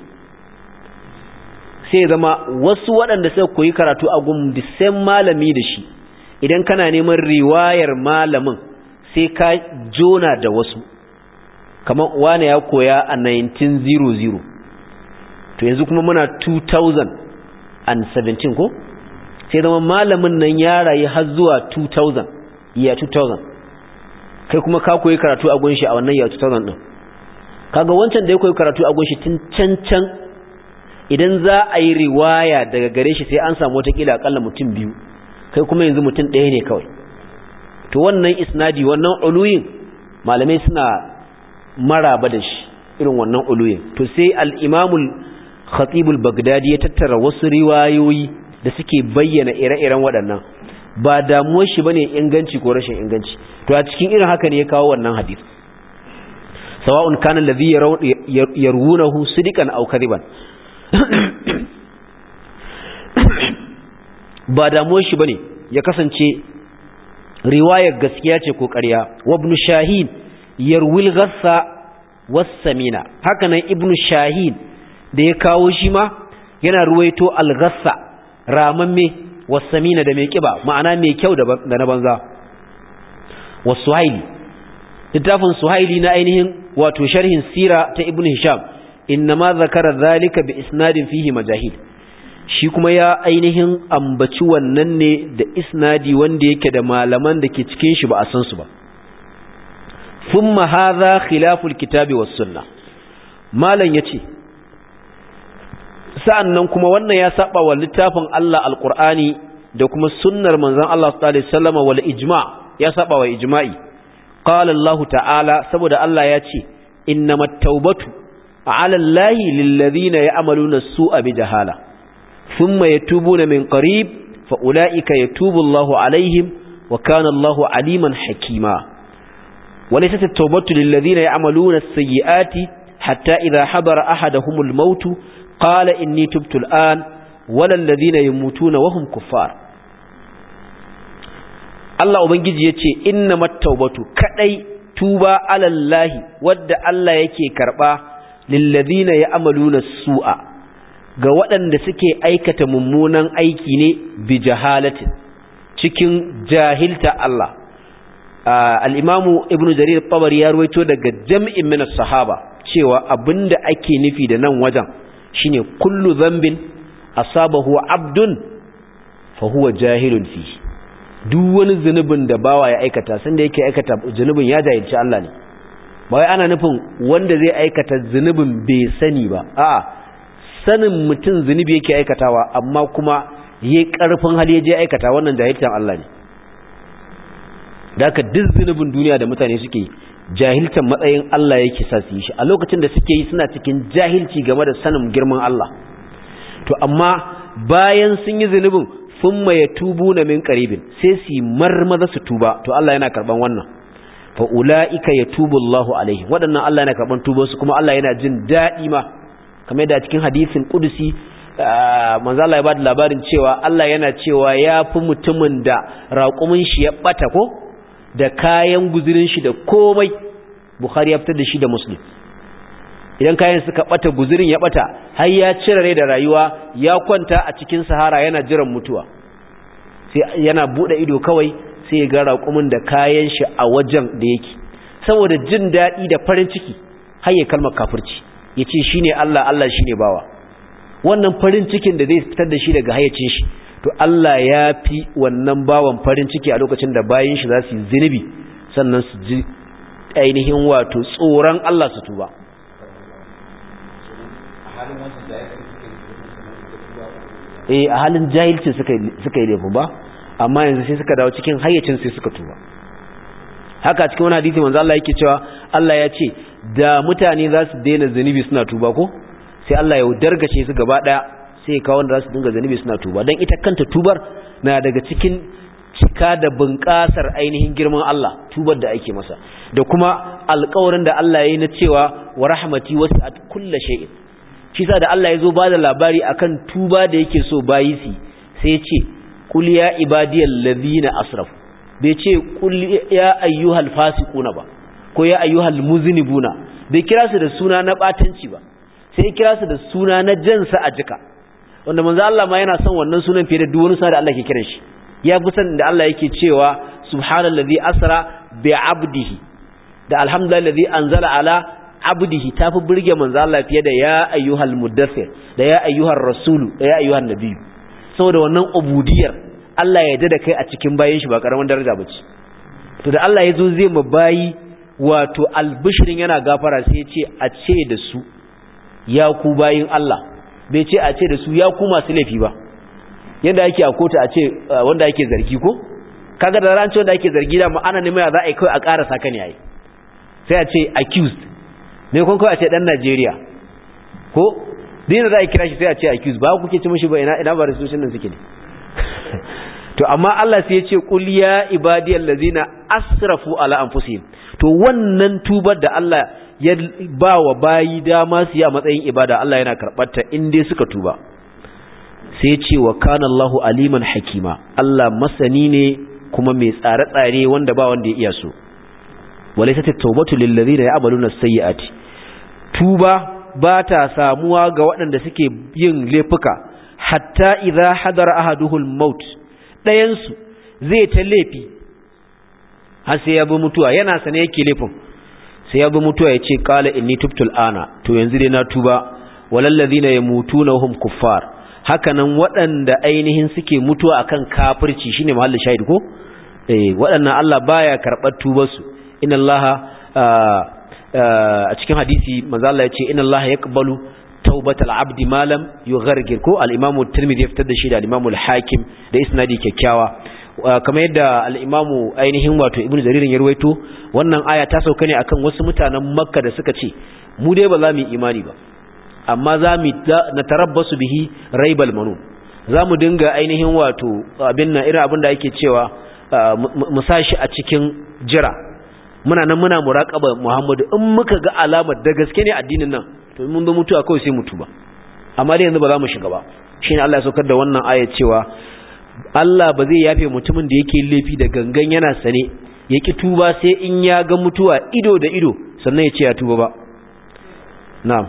sai zama wasu waɗanda suka koyi karatu a gun the malami da shi idan kana neman riwayar malamin sai ka jona da wasu kamar wane ya koya a 1900 to yanzu kuma muna 2017 ko sai zama malamin nan ya rayu har zuwa 2000 iya 2000 kai kuma ka koyi karatu a gunshi a wannan ya 2000 din kaga wancan da ya koyi karatu a gunshi tun can can idan za a yi riwaya daga gare shi sai an samu watakila akalla mutum biyu kai kuma yanzu mutum ɗaya ne kawai to wannan isnadi wannan uluyin malamai suna maraba da shi irin wannan uluyin to sai al-imamul khatibul bagdadi ya tattara wasu riwayoyi da suke bayyana ire-iren waɗannan ba damuwar shi bane inganci ko rashin inganci to a cikin irin haka ne ya kawo wannan hadisi sawa'un kana alladhi yarwunahu sidikan aw kadiban ba damuwar shi bane ya kasance riwayar gaskiya ce ko ƙarya wa ibn shahin yarwil ghassa was-samina haka nan ibn shahin da ya kawo shi ma yana ruwaito al-ghassa ramamme was-samina da mai kiba ma'ana mai kyau da na banza was-suhaili littafin suhaili na ainihin wato sharhin sira ta ibn hisham innama zakara zalika bi isnadin fihi majahid shi kuma ya ainihin ambaci wannan ne da isnadi wanda yake da malaman da ke cikin shi ba a san su ba thumma hadha khilaful kitabi was sunnah malan yace sa'annan kuma wannan ya saba wa littafin Allah alqur'ani da kuma sunnar manzon Allah sallallahu alaihi wasallam wal ijma' ya saba wa ijma'i qala Allah ta'ala saboda Allah ya ce innamat tawbatu 'ala Allahi lil ladina ya'maluna as-su'a bi jahala thumma yatubuna min qarib fa ulaika yatubu Allahu 'alaihim wa kana Allahu 'aliman hakima وليست التوبة للذين يعملون السيئات حتى إذا حضر أحدهم الموت قال إني تبت الآن ولا الذين يموتون وهم كفار Allah Ubangiji ya ce, Inna mattaubatu kaɗai tuba alallahi wadda Allah yake karɓa lillazina ya amalu na su'a ga waɗanda suke aikata mummunan aiki ne bi jahalatin cikin jahilta Allah. Al'imamu Ibn Jarir Tabari ya ruwaito daga jam'in mina sahaba cewa abinda ake nufi da nan wajen shine kullu zambin asabahu abdun fa huwa jahilun fihi duk wani zunubin da bawa ya aikata sanda yake aikata zunubin ya jahilci Allah ne ba wai ana nufin wanda zai aikata zunubin bai sani ba a'a sanin mutum zunubi yake aikatawa amma kuma yayi karfin hali ya je aikata wannan jahilcin Allah ne da haka duk zunubin duniya da mutane suke yi jahiltan matsayin Allah yake sa su yi shi a lokacin da suke yi suna cikin jahilci game da sanin girman Allah to amma bayan sun yi zunubin thumma yatubuna min qaribin sai su marmaza su tuba to Allah yana karban wannan fa ulaika yatubu Allahu alaihim wadannan Allah yana karban tuban su kuma Allah yana jin dadi ma kamar da cikin hadisin kudusi manzo Allah ya bada labarin cewa Allah yana cewa yafi mutumin da raƙumin shi ya bata ko da kayan guzurin shi da komai Bukhari ya fitar da shi da Muslim idan kayan suka bata guzurin ya bata har ya cire rai da rayuwa ya kwanta a cikin sahara yana jiran mutuwa sai yana bude ido kawai sai ya ga raƙumin da kayan shi a wajen da yake saboda jin daɗi da farin ciki har ya kalmar kafirci ya ce shi ne Allah Allah shi ne bawa wannan farin cikin da zai fitar da shi daga hayacin shi to Allah ya fi wannan bawan farin ciki a lokacin da bayan shi za su yi zunubi sannan su ji ainihin wato tsoron Allah su tuba eh a halin jahilci suka yi laifin ba amma yanzu sai suka dawo cikin hayyacin sai suka tuba haka cikin wani hadisi manzo Allah yake cewa Allah ya ce da mutane za su daina zunubi suna tuba ko sai Allah ya dargace su gaba daya sai ya kawo wanda za su dinga zunubi suna tuba dan ita kanta tubar na daga cikin cika da bunƙasar ainihin girman Allah tubar da ake masa da kuma alƙawarin da Allah ya yi na cewa wa rahmati wasi'at kulli shay'in shi sa da Allah ya zo ba da labari akan tuba da yake so bayi su sai ce kul ya ibadiyal ladina asrafu bai ce kul ya ayyuhal fasiquna ba ko ya ayyuhal muznibuna bai kira su da suna na batanci ba sai ya kira su da suna na jansa a jika wanda manzo Allah ma yana son wannan sunan fiye da duk wani suna da Allah ke kiran shi ya fi san da Allah yake cewa subhanallazi asra bi abdihi da alhamdulillahi anzala ala abdihi tafi burge manzo Allah fiye da ya ayyuhal muddathir da ya ayyuhar rasulu da ya ayyuhan nabiyyu saboda wannan ubudiyar Allah ya da kai a cikin bayin shi ba karaman daraja bace to da Allah ya zo zai mu bayi wato albishirin yana gafara sai ya ce a ce da su ya ku bayin Allah bai ce a ce da su ya ku masu laifi ba yanda yake a kota a ce wanda yake zargi ko kaga da ran ce wanda yake zargi da ana neman za a yi kai a ƙara saka ne yayi sai a ce accused me kun kawai a ce dan Najeriya ko dina za a kira shi sai a ce accused ba kuke ci mishi ba ina ina ba restitution nan suke ne to amma Allah sai ya ce qul ya ibadiyal ladzina asrafu ala anfusihim to wannan tubar da Allah ya ba wa bayi dama su yi a matsayin ibada Allah yana karɓar ta in dai suka tuba sai ce wa kana Allahu aliman hakima Allah masani ne kuma mai tsare-tsare wanda ba wanda ya iya so walaysa at-tawbatu lil ladina ya'maluna as-sayyi'ati tuba ba ta samuwa ga waɗanda suke yin laifuka hatta idza hadara ahaduhul maut dayan su zai ta laifi har sai ya bi mutuwa yana sane yake laifin sai ya bi mutuwa ya ce qala inni tubtul ana to yanzu dai na tuba walal ladina yamutuna hum kuffar hakanan waɗanda ainihin suke mutuwa akan kafirci shine mahallin shahid ko eh waɗannan Allah baya karɓar tubar su inna Allah a cikin hadisi manzo Allah ya ce inna Allah yaqbalu taubatal abdi malam yughargir ko al-Imam Tirmidhi ya fitar da shi da al-Imam al-Hakim da isnadi kyakkyawa kamar yadda al-Imam ainihin wato Ibn Jarir ya ruwaito wannan aya ta sauka ne akan wasu mutanen Makka da suka ce mu dai ba za mu yi imani ba amma za mu na tarabbasu bihi raibal manun za mu dinga ainihin wato abin nan irin abin da ake cewa mu sashi a cikin jira muna nan muna muraqaba Muhammadu in muka ga alamar da gaske ne addinin nan to mun bi mutuwa kawai sai mutu ba amma dai yanzu ba za mu shiga ba shine Allah ya saukar da wannan aya cewa Allah ba zai yafe mutumin da yake laifi da gangan yana sane ya ki tuba sai in ya ga mutuwa ido da ido sannan ya ce ya tuba ba na'am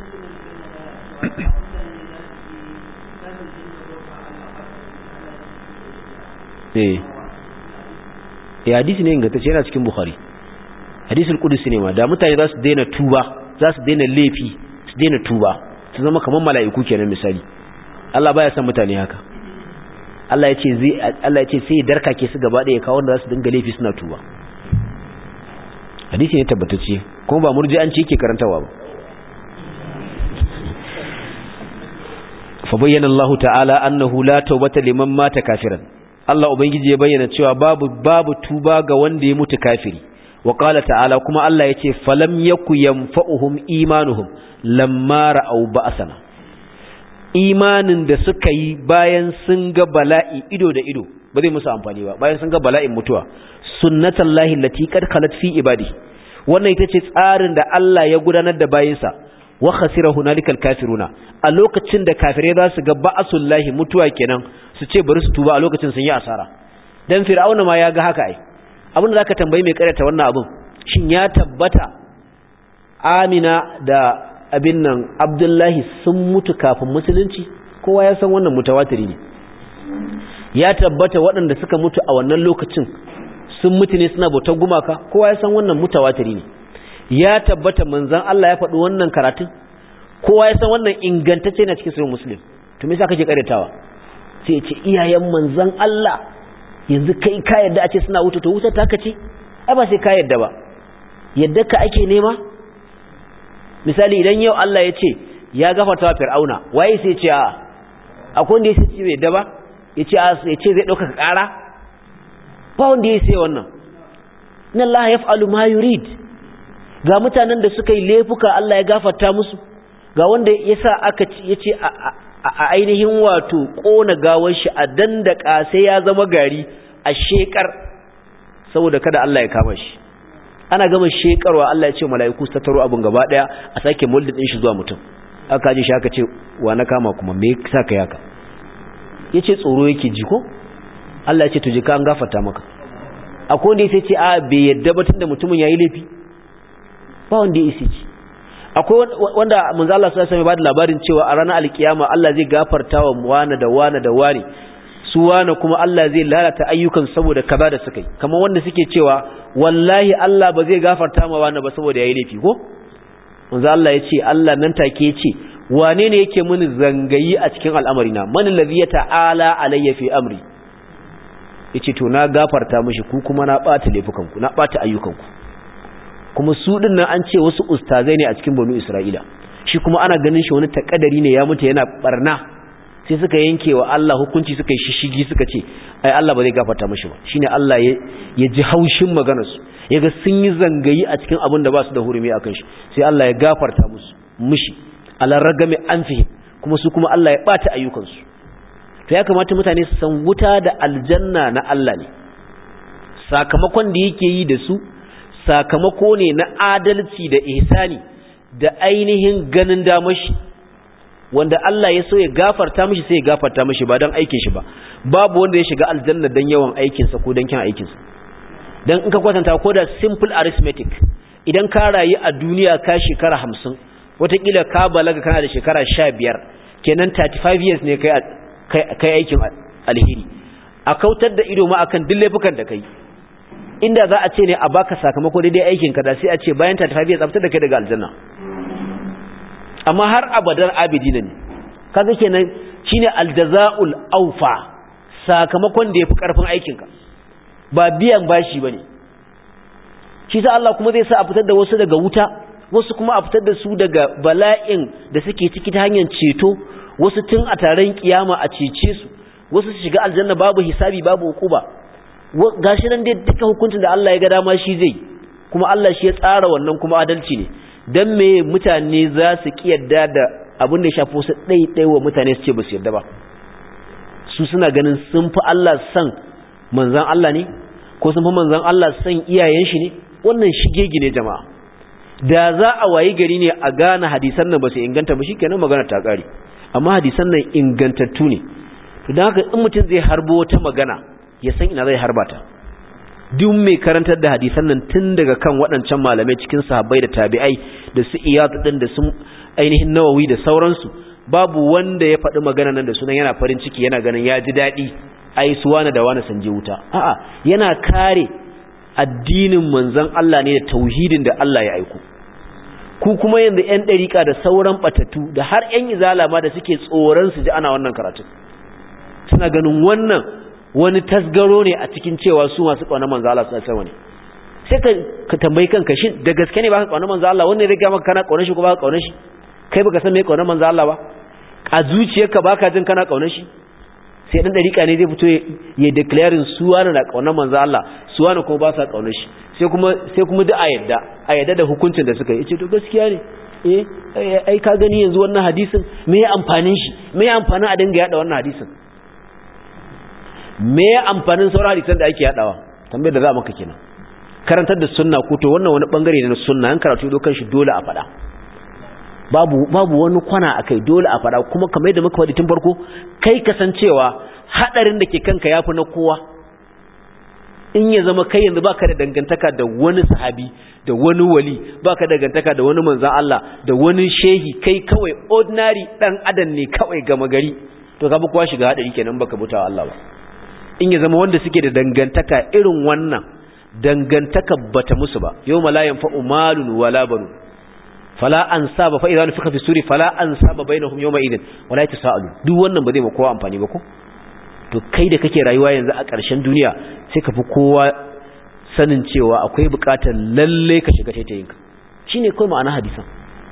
eh ya hadisi ne ingantacce yana cikin bukhari hadisul qudsi ne ma da mutane za su daina tuba za su daina laifi su daina tuba su zama kamar mala'iku kenan misali Allah baya son mutane haka Allah ya ce zai Allah ya ce sai darka ke su gaba da ya kawo wanda za su dinga laifi suna tuba hadisi ne tabbatacce kuma ba murji'anci yake karantawa ba fa bayyana Allah ta'ala annahu la tawbata liman mata kafiran Allah ubangiji ya bayyana cewa babu babu tuba ga wanda ya mutu kafiri wa qala ta'ala kuma Allah yace falam yaku yanfa'uhum imanuhum lamma ra'aw ba'sana imanin da suka yi bayan sun ga bala'i ido da ido ba zai musu amfani ba bayan sun ga bala'in mutuwa sunnatullahi allati qad khalat fi ibadi wannan ita ce tsarin da Allah ya gudanar da bayinsa wa khasira hunalikal kafiruna a lokacin da kafirai za su ga ba'asullahi mutuwa kenan su ce bari su tuba a lokacin sun yi asara dan fir'auna ma ya ga haka ai abin da zaka tambayi mai karyata wannan abin shin ya tabbata Amina da abin nan Abdullahi sun mutu kafin musulunci kowa ya san wannan mutawatiri ne ya tabbata waɗanda suka mutu a wannan lokacin sun mutu ne suna bautar gumaka kowa ya san wannan mutawatiri ne ya tabbata manzon Allah ya faɗi wannan karatun kowa ya san wannan ingantacce na cikin sahih muslim to me yasa kake karyatawa sai ya ce iyayen manzon Allah yanzu kai ka yadda a ce suna wuta to wuta ta kace ai ba sai ka yadda ba yadda ka ake nema misali idan yau Allah ya ce ya gafarta wa fir'auna waye sai ce a akwai wanda ya ce bai yadda ba ya ce ya ce zai dauka ƙara ba wanda ya sai wannan inna Allah yaf'alu ma yurid ga mutanen da suka yi laifuka Allah ya gafarta musu ga wanda yasa aka ya ce a ainihin wato kona gawar shi a dandaka sai ya zama gari a shekar saboda kada Allah ya kama shi ana gama shekarwa Allah ya ce mala'iku su tattaro abin gaba daya a sake muldin din shi zuwa mutum aka ji shi aka ce wa na kama kuma me yasa kai haka yace tsoro yake ji ko Allah ya ce to ji ka an gafarta maka akwai wanda yace ce a bai yadda ba tunda mutumin yayi laifi ba wanda ya isi ci akwai wanda manzo Allah sallallahu alaihi wasallam ya bada labarin cewa a ranar alkiyama Allah zai gafarta wa wani da wani da wani su wani kuma Allah zai lalata ayyukan saboda kaza da suka yi kamar wanda suke cewa wallahi Allah ba zai gafarta ma wani ba saboda yayi laifi ko manzo Allah ya ce Allah nan take ya ce wane ne yake mini zangayi a cikin al'amari na man allazi ta'ala alayya fi amri yace to na gafarta mishi ku kuma na bata laifukan ku na bata ayyukan ku kuma su din nan an ce wasu ustazai ne a cikin banu Isra'ila shi kuma ana ganin shi wani takadari ne ya mutu yana barna sai suka yanke wa Allah hukunci suka yi shishigi suka ce ai Allah ba zai gafarta mishi ba shine Allah ya ji haushin maganar su yaga sun yi zangayi a cikin abin da ba su da hurumi akan shi sai Allah ya gafarta musu mishi ala ragami anfihim kuma su kuma Allah ya bata ayyukan su to ya kamata mutane su san wuta da aljanna na Allah ne sakamakon da yake yi da su sakamako ne na adalci da ihsani da ainihin ganin damashi wanda Allah ya so ya gafarta mishi sai ya gafarta mishi ba don aikin shi ba babu wanda ya shiga aljanna don yawan aikinsa ko don kyan aikinsa don in ka kwatanta ko da simple arithmetic idan ka rayu a duniya ka shekara hamsin watakila ka balaga kana da shekara sha biyar kenan 35 years ne kai aikin alheri a kautar da ido ma akan duk laifukan da kai inda za a ce ne a baka sakamako daidai aikin ka da sai a ce bayan 35 years a fitar da kai daga aljanna amma har abadar abidina ne kaga kenan shine aljazaul aufa sakamakon da yafi karfin aikin ka ba biyan bashi bane shi sa Allah kuma zai sa a fitar da wasu daga wuta wasu kuma a fitar da su daga bala'in da suke ciki ta hanyar ceto wasu tun a taron kiyama a cece su wasu su shiga aljanna babu hisabi babu hukuba gashi nan dai duka hukuncin da Allah ya ga dama shi zai kuma Allah shi ya tsara wannan kuma adalci ne dan me mutane za su kiyarda da abin da ya shafi wasu ɗaiɗai wa mutane su ce ba su yarda ba su suna ganin sun fi Allah san manzan Allah ne ko sun fi manzan Allah san iyayen shi ne wannan shigegi ne jama'a da za a wayi gari ne a gane hadisan nan ba su inganta ba shikenan magana ta kare amma hadisan nan ingantattu ne to dan haka in mutum zai harbo wata magana ya san ina zai harba ta duk mai karantar da hadisan nan tun daga kan waɗancan malamai cikin sahabbai da tabi'ai da su iyad din da su ainihin nawawi da sauransu babu wanda ya faɗi magana nan da sunan yana farin ciki yana ganin ya ji daɗi ai su wani da wani sun je wuta a'a yana kare addinin manzon Allah ne da tauhidin da Allah ya aiko ku kuma yanzu ƴan ɗariƙa da sauran ɓatattu da har ƴan izala ma da suke tsoron su ji ana wannan karatu suna ganin wannan wani tasgaro ne a cikin cewa su masu ƙaunar manzo Allah sallallahu alaihi ne sai ka ka tambayi kanka shin da gaske ne baka ƙaunar manzo Allah wannan ya riga maka kana ƙaunar shi ko baka ƙaunar shi kai baka san me ƙaunar manzo Allah ba a zuciyarka baka jin kana ƙaunar shi sai dan dariƙa ne zai fito ya declaring su wani na ƙaunar manzo Allah su wani kuma ba sa ƙaunar shi sai kuma sai kuma duk a yadda a yadda da hukuncin da suka yi ce to gaskiya ne eh ai ka gani yanzu wannan hadisin me ya amfanin shi me ya amfanin a dinga yada wannan hadisin me ya amfanin sauran hadisan da ake yadawa tambayar da za maka kenan karantar da sunna ko to wannan wani bangare ne na sunna an karatu dokan shi dole a faɗa babu babu wani kwana akai dole a faɗa kuma kamar yadda muka faɗi tun farko kai kasancewa hadarin da ke kanka yafi na kowa in ya zama kai yanzu baka da dangantaka da wani sahabi da wani wali baka da dangantaka da wani manzon Allah da wani shehi kai kawai ordinary dan adam ne kawai gama gari to ka bi kowa shiga hadari kenan baka butawa Allah ba in ya zama wanda suke da dangantaka irin wannan dangantaka bata musu ba yau malayan fa'u malun wala banu fala an saba fa idan suka fi suri fala an saba bainahum yawma idin wala yatasaalu duk wannan ba zai ma kowa amfani ba ko to kai da kake rayuwa yanzu a ƙarshen duniya sai ka fi kowa sanin cewa akwai buƙatar lalle ka shiga taitayinka shine kai ma'ana hadisan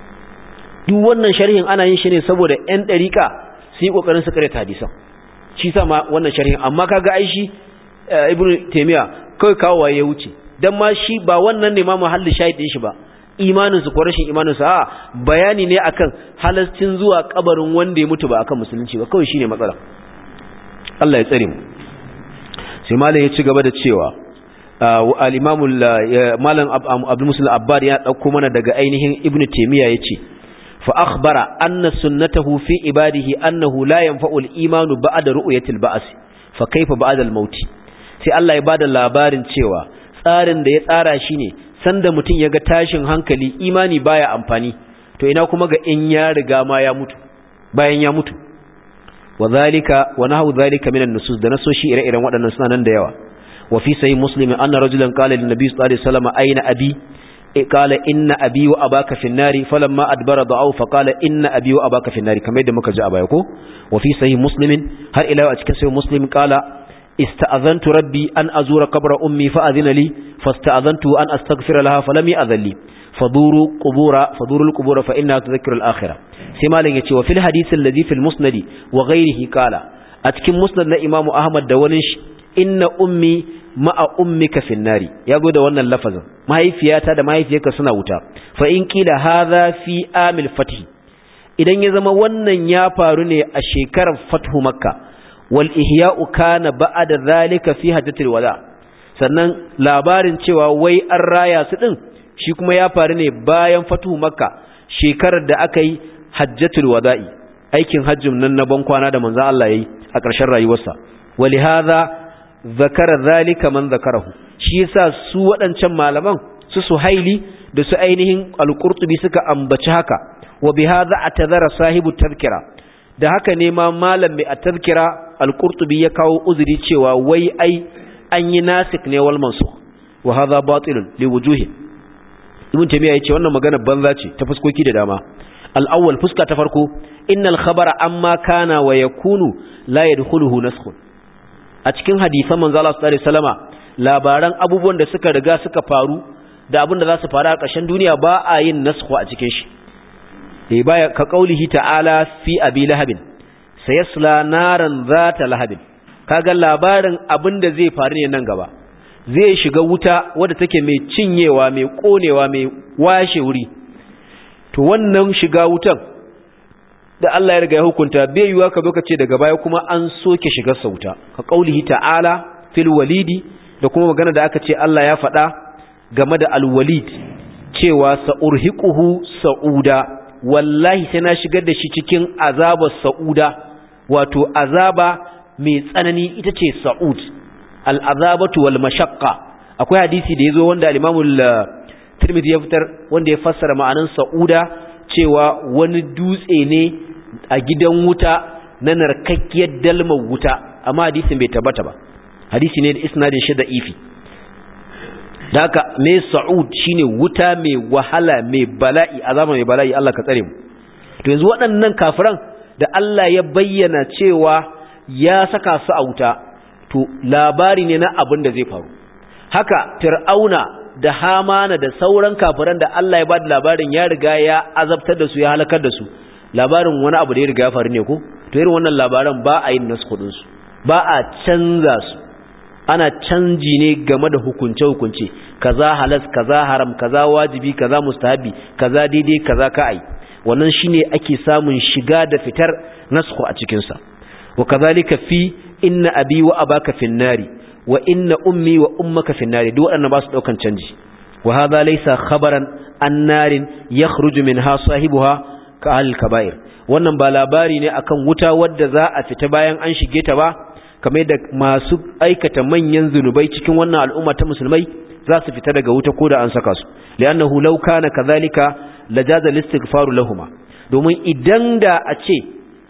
duk wannan sharhin ana yin shi ne saboda ƴan ɗariƙa su yi ƙoƙarin su karanta hadisan shi sa ma wannan sharhin amma kaga ai shi ibnu taymiya kai kawo ya wuce dan ma shi ba wannan ne ma mahallin shahidin shi ba imanin su ko rashin imanin su a bayani ne akan halascin zuwa kabarin wanda ya mutu ba akan musulunci ba kawai shine matsala Allah ya tsare mu sai malam ya ci gaba da cewa al-imam malam abdul muslim abbad ya dauko mana daga ainihin ibnu taymiya yace fa akhbara anna sunnatahu fi ibadihi annahu la yanfa'u al-imanu ba'da ru'yati al-ba's fa kayfa ba'da al-maut sai Allah ya bada labarin cewa tsarin da ya tsara shine sanda mutum ya ga tashin hankali imani baya amfani to ina kuma ga in ya riga ma ya mutu bayan ya mutu wa zalika wa nahu zalika minan nusus da nasoshi ire-iren waɗannan suna nan da yawa wa fi sahih muslim anna rajulan qala lin nabiy sallallahu alaihi wasallam aina abi qala inna abi wa abaka fi an-nari falamma adbara da'u fa qala inna abi wa abaka fi an-nari kamar yadda muka ji a baya ko wa fi sahih muslim har ila a cikin sahih muslim qala ista'azantu rabbi an azura qabra ummi fa adhina li fasta'azantu an astaghfira laha falam ya'dhan li faduru qubura faduru al-qubura fa innaha tudhakkiru al-akhirah sai malam yace wa fil hadith alladhi fil musnad wa ghayrihi qala a cikin musnad na imam ahmad da wani shi inna ummi ma'a ummika fin nari yago da wannan lafazin mahaifiyata da mahaifiyarka suna wuta fa in qila hadha fi amil fath idan ya zama wannan ya faru ne a shekarar fathu makka wal ihya'u kana ba'da zalika fi hajjatil wada sannan labarin cewa wai an raya su din shi kuma ya faru ne bayan fatuhu makka shekarar da aka yi hajjatul wada'i aikin hajjin nan na ban kwana da manzon Allah yayi a ƙarshen rayuwarsa walihaza zakara zalika man zakarahu shi yasa su waɗancan malaman su suhaili da su ainihin al-qurtubi suka ambaci haka wa bihadha atadhara sahibu tadhkira da haka ne ma malam mai at-tadhkira al-qurtubi ya kawo uzuri cewa wai ai an yi nasik ne wal mansukh wa hadha batilun li wujuhi ibn taymiya yace wannan magana banza ce ta fuskoki da dama al-awwal fuska ta farko innal khabara amma kana wa yakunu la yadkhuluhu naskhun a cikin hadisan manzo Allah sallallahu alaihi wasallama labaran abubuwan da suka riga suka faru da abin da za su faru a ƙarshen duniya ba a yin naskhu a cikin shi eh baya ka kaulihi ta'ala fi abi lahabin sayasla naran zata lahabin kaga labarin abin da zai faru ne nan gaba zai shiga wuta wadda take mai cinyewa mai konewa mai washe wuri to wannan shiga wutan da Allah ya riga ya hukunta bai yiwa ka zo ka ce daga baya kuma an soke shigar sa wuta ka kaulihi ta'ala fil walidi da kuma magana da aka ce Allah ya faɗa game da alwalid cewa sa'urhiquhu sa'uda wallahi sai na shigar da shi cikin azabar sa'uda wato azaba mai tsanani ita ce sa'ud al'azabatu wal mashaqqa akwai hadisi da yazo wanda al-Imam Tirmidhi ya fitar wanda ya fassara ma'anan sa'uda cewa wani dutse ne a gidan wuta na narkakkiyar dalmar wuta amma hadisin bai tabbata ba hadisi ne da isnadin shi da ifi da haka mai sa'ud shine wuta mai wahala mai bala'i azaba mai bala'i Allah ka tsare mu to yanzu waɗannan kafiran da Allah ya bayyana cewa ya saka su a wuta to labari ne na abin da zai faru haka fir'auna da hamana da sauran kafiran da Allah ya ba da labarin ya riga ya azabtar da su ya halakar da su labarin wani abu da ya riga ya faru ne ko to irin wannan labaran ba a yin nasu su ba a canza su ana canji ne game da hukunce-hukunce kaza halas kaza haram kaza wajibi kaza mustahabi kaza daidai kaza ka'ai wannan shine ake samun shiga da fitar nasku a cikin sa wa kazalika fi inna abi wa abaka fin nari wa inna ummi wa ummaka fin nari duk waɗannan ba su daukan canji wa hadha laysa khabaran an narin yakhruju minha sahibuha ka al kaba'ir wannan ba labari ne akan wuta wadda za a fita bayan an shige ta ba kamar da masu aikata manyan zunubai cikin wannan al'umma ta musulmai za su fita daga wuta ko da an saka su li'annahu law kana kadhalika lajaza listighfaru lahumma domin idan da a ce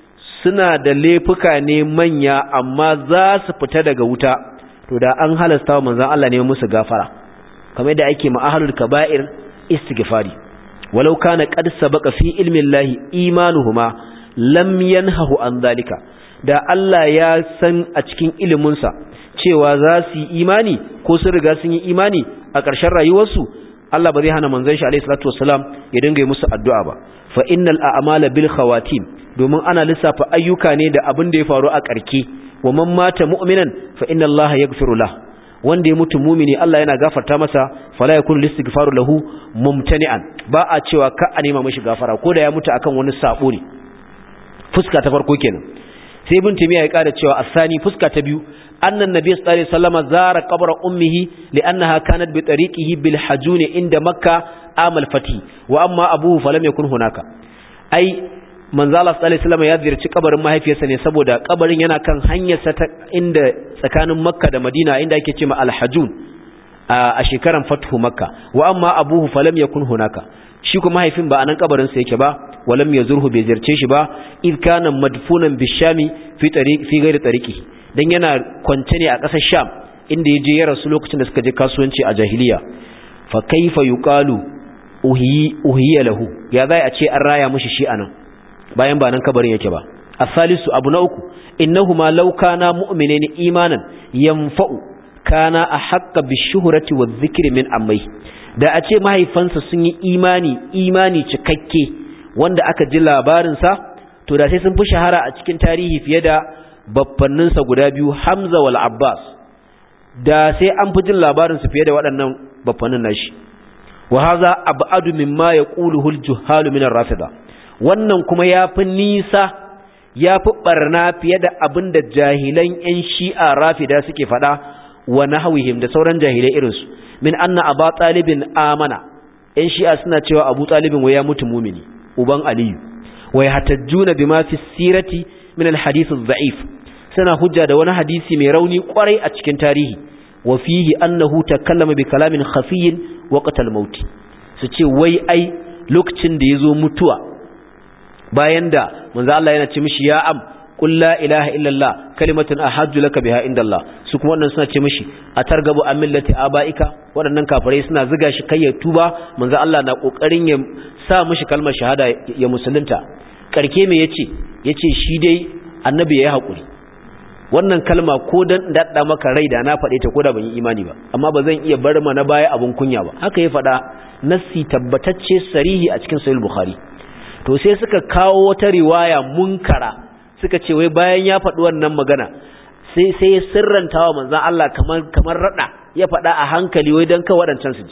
suna da laifuka ne manya amma za su fita daga wuta to da an halasta wa manzon Allah ne musu gafara kamar da ake ma'ahalul kaba'ir istighfari walau kana qad sabaqa fi ilmi Allah imanuhuma lam yanhahu an dhalika da Allah ya san a cikin iliminsa cewa za su yi imani ko sun riga sun yi imani a ƙarshen rayuwarsu Allah ba zai hana manzon shi alaihi salatu wassalam ya dinga yi musu addu'a ba fa innal a'mala bil khawatim domin ana lissafa ayyuka ne da abin da ya faru a ƙarke wa man mata mu'minan fa inna Allah yaghfiru lahu wanda ya mutu mumini Allah yana gafarta masa fala yakunu listighfaru lahu mumtani'an ba a cewa ka a nema mishi gafara ko da ya mutu akan wani sabo ne fuska ta farko kenan sai ibn timiya ya kada cewa asani fuska ta biyu annan nabiy sallallahu alaihi wasallam zara qabra ummihi li'annaha kanat bi tariqihi bil hajun inda makka amal fati wa amma abuhu falam yakun hunaka ai manzo Allah sallallahu alaihi wasallam ya ziyarci kabarin mahaifiyarsa ne saboda kabarin yana kan hanyar sa ta inda tsakanin makka da madina inda ake cewa al hajun a shekaran fathu makka wa amma abuhu falam yakun hunaka shi kuma mahaifin ba anan kabarin sa yake ba walam yazurhu bai ziyarce shi ba id kana madfunan bishami fi tariq fi ghairi tariqi dan yana kwance ne a ƙasar sham inda yaje ya rasu lokacin da suka je kasuwanci a jahiliya fa kaifa yuqalu uhi uhiya lahu ya zai a ce an raya mishi shi anan bayan ba nan kabarin yake ba asalisu abu na uku innahuma law kana mu'minin imanan yanfa'u kana ahqqa bishuhrati wadh-dhikri min ammai da a ce mahaifansa sun yi imani imani cikakke wanda aka ji labarinsa to da sai sun fi shahara a cikin tarihi fiye da baffanninsa guda biyu Hamza wal Abbas da sai an fi jin labarinsu fiye da waɗannan baffannin nashi wa haza abadu mimma yaquluhu al-juhalu min ar-rafida wannan kuma yafi nisa ya fi barna fiye da abin da jahilan yan shi'a rafida suke faɗa wa nahwihim da sauran jahilai irinsu min anna aba talibin amana yan shi'a suna cewa abu talibin wai ya mutu mumini uban aliyu wa yahtajjuna bima fi sirati min alhadith adh-dha'if suna hujja da wani hadisi mai rauni kwarai a cikin tarihi wa fihi annahu takallama bi kalamin khafiyyin waqt al-maut su ce wai ai lokacin da yazo mutuwa bayan da manzo Allah yana ce mishi ya am qul la ilaha illallah kalimatun ahajju laka biha indallah su kuma wannan suna ce mishi atargabu an millati abaika waɗannan kafirai suna ziga shi kai ya tuba manzo Allah na kokarin ya sa mishi kalmar shahada ya musulunta karke me yace yace shi dai annabi yayi hakuri wannan kalma ko dan dadda maka rai da na faɗe ta ko da ban yi imani ba amma ba zan iya bar ma na baya abun kunya ba haka ya faɗa nassi tabbatacce sarihi a cikin sahih bukhari to sai suka kawo wata riwaya munkara suka ce wai bayan ya faɗi wannan magana sai sai ya sirranta wa manzon Allah kamar kamar rada ya faɗa a hankali wai dan ka wadancan su ji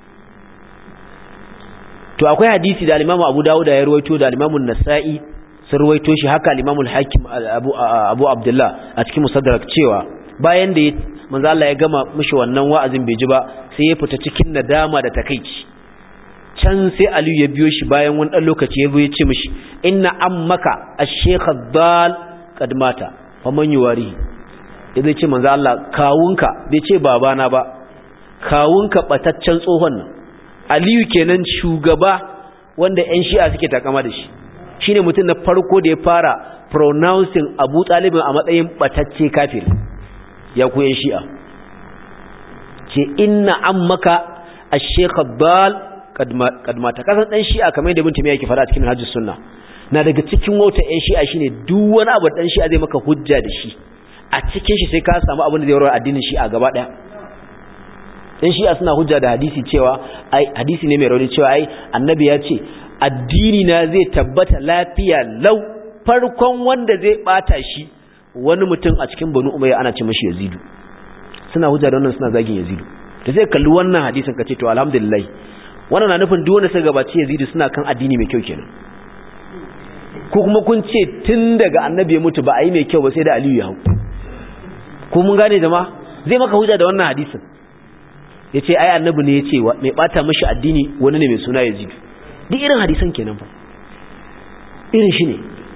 to akwai hadisi da al-Imam Abu Dawud ya ruwaito da al-Imam An-Nasa'i sun ruwaito shi haka al-Imam al-Hakim Abu Abu Abdullah a cikin Musaddarak cewa bayan da manzo Allah ya gama mishi wannan wa'azin bai ji ba sai ya fita cikin nadama da takeici can sai Aliyu ya biyo shi bayan wani dan lokaci ya zo ya ce mishi inna ammaka ash-shaykh ad-dal qad mata faman yuwari zai ce manzo Allah kawunka bai ce babana ba kawunka bataccen tsohon nan Aliyu kenan shugaba wanda ƴan Shi'a suke takama da shi shine mutum na farko da ya fara pronouncing Abu Talib a matsayin batacce kafir ya ku ƴan Shi'a ce inna ammaka ash-shaykh ad-dal qad mata kasan dan Shi'a kamar yadda mutum yake fara cikin Hajjus Sunna na daga cikin wauta ƴan Shi'a shine duk wani abu dan Shi'a zai maka hujja da shi a cikin shi sai ka samu abin da zai warware addinin Shi'a gaba daya in shi'a suna hujja da hadisi cewa ai hadisi ne mai rauni cewa ai annabi ya ce addini na zai tabbata lafiya lau farkon wanda zai bata shi wani mutum a cikin banu umayya ana ce mashi yazidu suna hujja da wannan suna zagin yazidu da sai kalli wannan hadisin ka ce to alhamdulillah wannan na nufin duk wanda suka gabaci yazidu suna kan addini mai kyau kenan ko kuma kun ce tun daga annabi ya mutu ba a yi mai kyau ba sai da aliyu ya hau ko mun gane jama'a zai maka hujja da wannan hadisin ya ce ai annabi ne ya ce mai bata mashi addini wani ne mai suna ya zidu duk irin hadisan kenan fa irin shi ne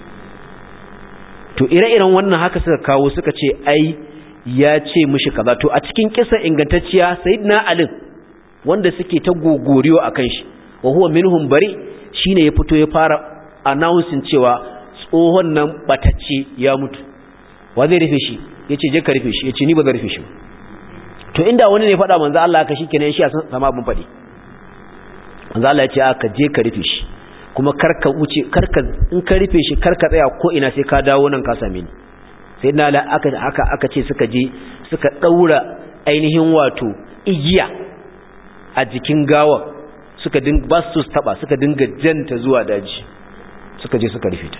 to ire-iren wannan haka suka kawo suka ce ai ya ce mashi kaza to a cikin kisa ingantacciya sayyidina ali wanda suke ta gogoriyo akan shi wa huwa minhum bari shine ya fito ya fara announcing cewa tsohon nan batacce ya mutu wa zai rufe shi yace je ka rufe shi yace ni ba zan rufe shi ba to inda wani ne faɗa manzo Allah haka shikenan shi a sama abin faɗi manzo Allah ya ce aka je ka rufe shi kuma karka wuce karka in ka rufe shi karka tsaya ko ina sai ka dawo nan ka same ni sai na la aka aka aka ce suka je suka daura ainihin wato igiya a jikin gawa suka din ba su taba suka dinga janta zuwa daji suka je suka rufe ta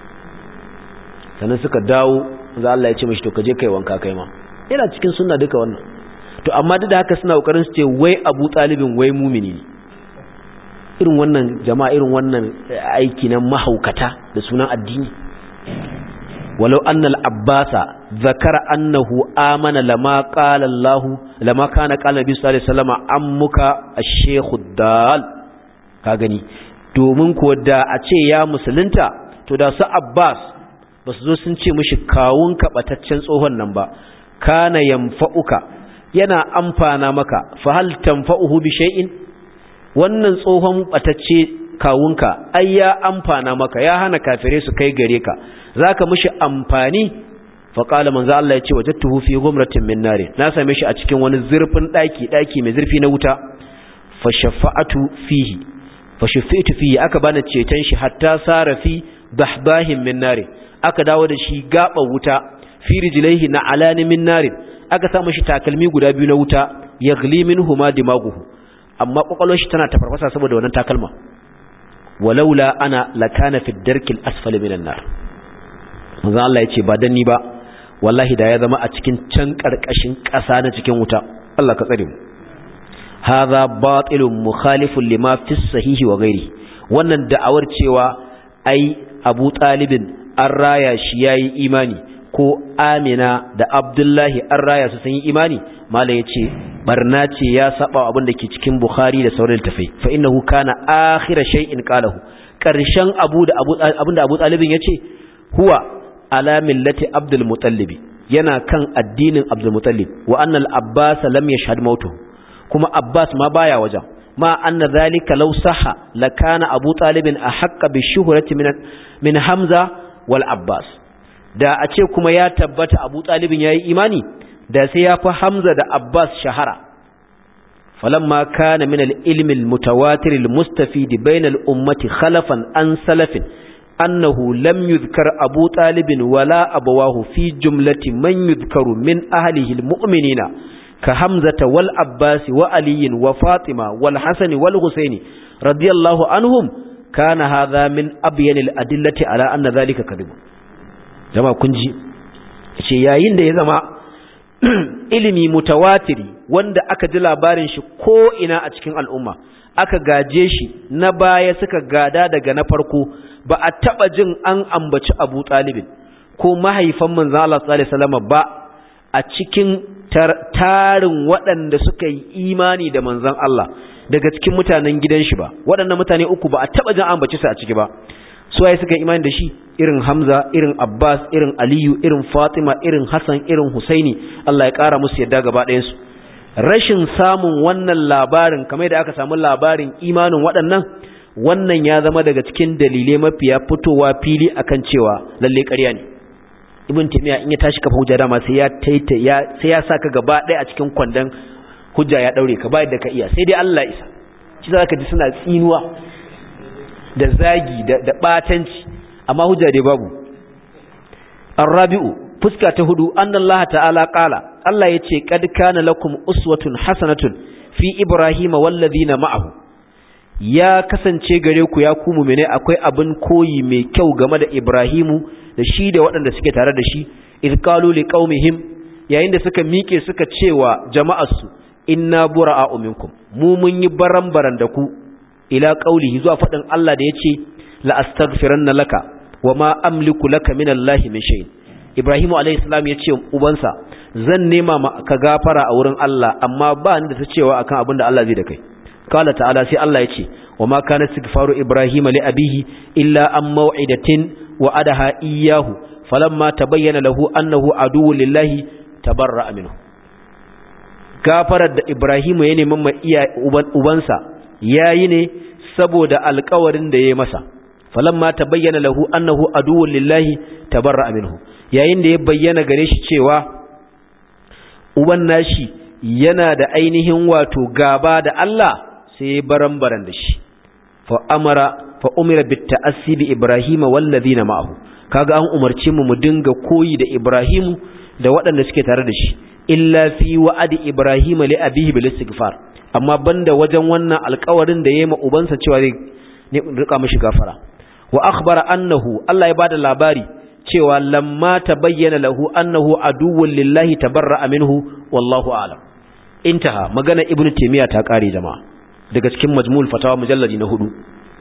sannan suka dawo manzo Allah ya ce mishi to ka je kai wanka kai ma yana cikin sunna duka wannan to amma duk da haka suna kokarin su ce wai Abu Talibin wai mumini ne irin wannan jama'a irin wannan aiki na mahaukata da sunan addini walau anna al-abbasa zakara annahu amana lama qala Allah lama kana qala Nabi sallallahu alaihi wasallam ammuka ash-shaykh dal ka gani domin ko da a ce ya musulunta to da su Abbas ba su zo sun ce mishi kawun bataccen tsohon nan ba kana yanfa'uka yana amfana maka fa hal tanfa'uhu bi shay'in wannan tsohon batacce kawunka ai ya amfana maka ya hana kafire su kai gare ka zaka mishi amfani fa qala manzo Allah yace wajadtuhu fi ghumratin min nar na same shi a cikin wani zurfin daki daki mai zurfi na wuta fa shafa'atu fihi fa shafi'tu fihi aka bani ceton shi hatta sara fi bahbahin min nar aka dawo da shi gaba wuta fi rijlaihi na alani min nar aka sa mishi takalmi guda biyu na wuta yaghli minhuma dimaguhu amma kwakwalwar shi tana tafarfasa saboda wannan takalma walaula ana lakana fi darkil asfali minan nar manzo Allah yace ba dan ni ba wallahi da ya zama a cikin can karkashin ƙasa na cikin wuta Allah ka tsare mu hadha batilun mukhalifun lima fi sahihi wa ghairi wannan da'awar cewa ai Abu Talibin an raya shi yayi imani ko amina da abdullahi an raya su sun yi imani mala ya ce barna ce ya saba abin da ke cikin bukhari da sauran tafai fa innahu kana akhira shay'in qalahu karshen abu da abin da abu talibin ya ce huwa ala millati abdul mutallib yana kan addinin abdul mutallib wa anna al abbas lam yashhad mautuhu kuma abbas ma baya wajen ma anna dhalika law sahha lakana abu talibin ahqqa bi shuhrati min min hamza wal abbas da a ce kuma ya tabbata abu talibin yayi imani da sai ya fi hamza da abbas shahara falamma kana min al-ilmi al-mutawatir al-mustafid bayna al-ummati khalafan an salafin annahu lam yuzkar abu talibin wala abawahu fi jumlati man yuzkaru min ahlihi al-mu'minina ka hamzata wal abbas wa ali wa fatima wal hasan wal husaini radiyallahu anhum kana hadha min abyan al-adillati ala anna dhalika kadhib jama'a kun ji ce yayin da ya zama ilimi mutawatiri wanda aka ji labarin shi ko ina a cikin al'umma aka gaje shi na baya suka gada daga na farko ba a taba jin an ambaci Abu Talibin ko mahaifan manzon Allah sallallahu alaihi wasallam ba a cikin tarin waɗanda suka yi imani da manzon Allah daga cikin mutanen gidan shi ba waɗannan mutane uku ba a taba jin an ambaci su a ciki ba suwaye suka imani da shi irin Hamza irin Abbas irin Aliyu irin Fatima irin Hassan irin Husaini Allah ya kara musu yadda gaba ɗayan su rashin samun wannan labarin kamar da aka samu labarin imanin waɗannan wannan ya zama daga cikin dalilai mafiya fitowa fili akan cewa lalle ƙarya ne Ibn Taymiyyah in ya tashi kafa hujja dama sai ya taita ya sai ya saka gaba ɗaya a cikin kwandon hujja ya daure ka bayar da ka iya sai dai Allah isa shi zaka ji suna tsinuwa da zagi da batanci amma hujja dai babu arabi'u fuska ta hudu annallaha ta'ala qala Allah yace qad kana lakum uswatun hasanatun fi ibrahima wallazina ma'ahu ya kasance gare ku ya ku mu'mine akwai abin koyi mai kyau game da ibrahimu da shi da waɗanda suke tare da shi id qalu liqaumihim yayin da suka mike suka cewa jama'arsu inna bura'a'u minkum mu mun yi baran-baran da ku ila qaulihi zuwa fadin Allah da yace la astaghfiranna laka wama amliku laka min Allah min shay Ibrahim alayhi salam yace ubansa zan nema ka gafara a wurin Allah amma ba ni da ta cewa akan abin da Allah zai da kai qala ta'ala sai Allah yace wama kana istighfaru Ibrahim li abihi illa an maw'idatin wa adaha iyyahu falamma tabayyana lahu annahu aduwwu lillahi tabarra'a minhu gafarar da Ibrahim ya neman ma iya ubansa yayi ne saboda alƙawarin da yayi masa falamma tabayyana lahu annahu aduwwun lillahi tabarra'a minhu yayin da ya bayyana gare shi cewa uban nashi yana da ainihin wato gaba da Allah sai ya baran-baran da shi fa amara fa umira bit ta'assi bi ibrahima wal ladina ma'ahu kaga an umarce mu mu dinga koyi da ibrahimu da waɗanda suke tare da shi illa fi wa'adi ibrahima li abihi bil istighfar amma banda wajen wannan alƙawarin da yayi ma ubansa cewa zai rika mishi gafara wa akhbara annahu Allah ya bada labari cewa lamma tabayyana lahu annahu aduwwun lillahi tabarra'a minhu wallahu a'lam intaha magana ibnu taymiya ta kare jama'a daga cikin majmu'ul fatawa mujalladi na hudu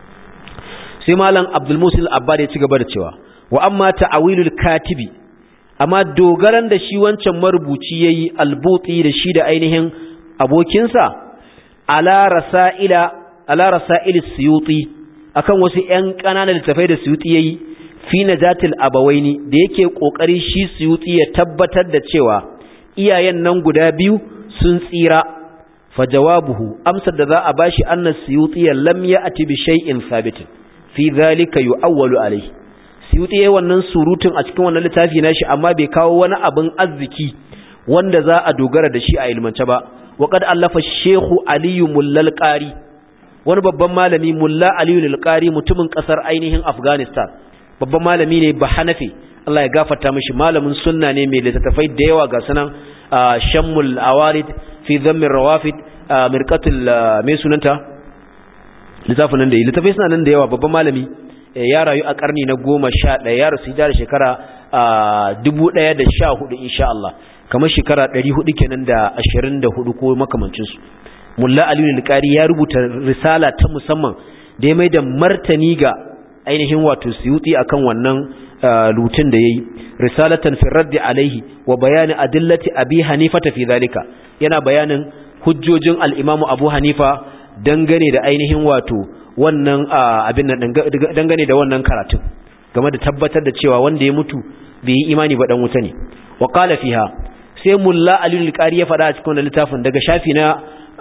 sai malam abdul musil abbad ya ci gaba da cewa wa amma ta'awilul katibi amma dogaran da shi wancan marubuci yayi albuti da shi da ainihin abokinsa ala rasaila ala rasail suyuti akan wasu ƴan ƙananan littafai da suyuti yayi fi najatil abawaini da yake kokari shi suyuti ya tabbatar da cewa iyayen nan guda biyu sun tsira fa jawabuhu amsar da za a bashi annas suyuti lam ya'ti bi shay'in sabitin fi dhalika yu'awwalu alayhi suyuti yayin wannan surutun a cikin wannan littafi nashi amma bai kawo wani abin arziki wanda za a dogara da shi a ilmance ba wa qad allafa shehu aliyu mullal qari wani babban malami mulla aliyu lal mutumin kasar ainihin afghanistan babban malami ne ba hanafi Allah ya gafarta mishi malamin sunna ne mai littattafai da yawa ga sunan shammul awarid fi dhammin rawafid mirqatul mai sunanta littafin nan da yi littafai suna nan da yawa babban malami ya rayu a karni na goma sha ɗaya ya rasu da shekara dubu ɗaya da sha hudu insha Allah kamar shekara ɗari hudu kenan da ashirin da hudu ko makamancinsu mulla aliyu alƙari ya rubuta risala ta musamman da ya mai da martani ga ainihin wato suyuti akan wannan lutun da yayi risalatan fi raddi alaihi wa bayani adillati abi hanifa fi zalika yana bayanin hujjojin al-imam abu hanifa dangane da ainihin wato wannan abin nan dangane da wannan karatun game da tabbatar da cewa wanda ya mutu bai yi imani ba dan wuta ne wa qala fiha sai mulla ali al-qari ya faɗa a cikin littafin daga shafi na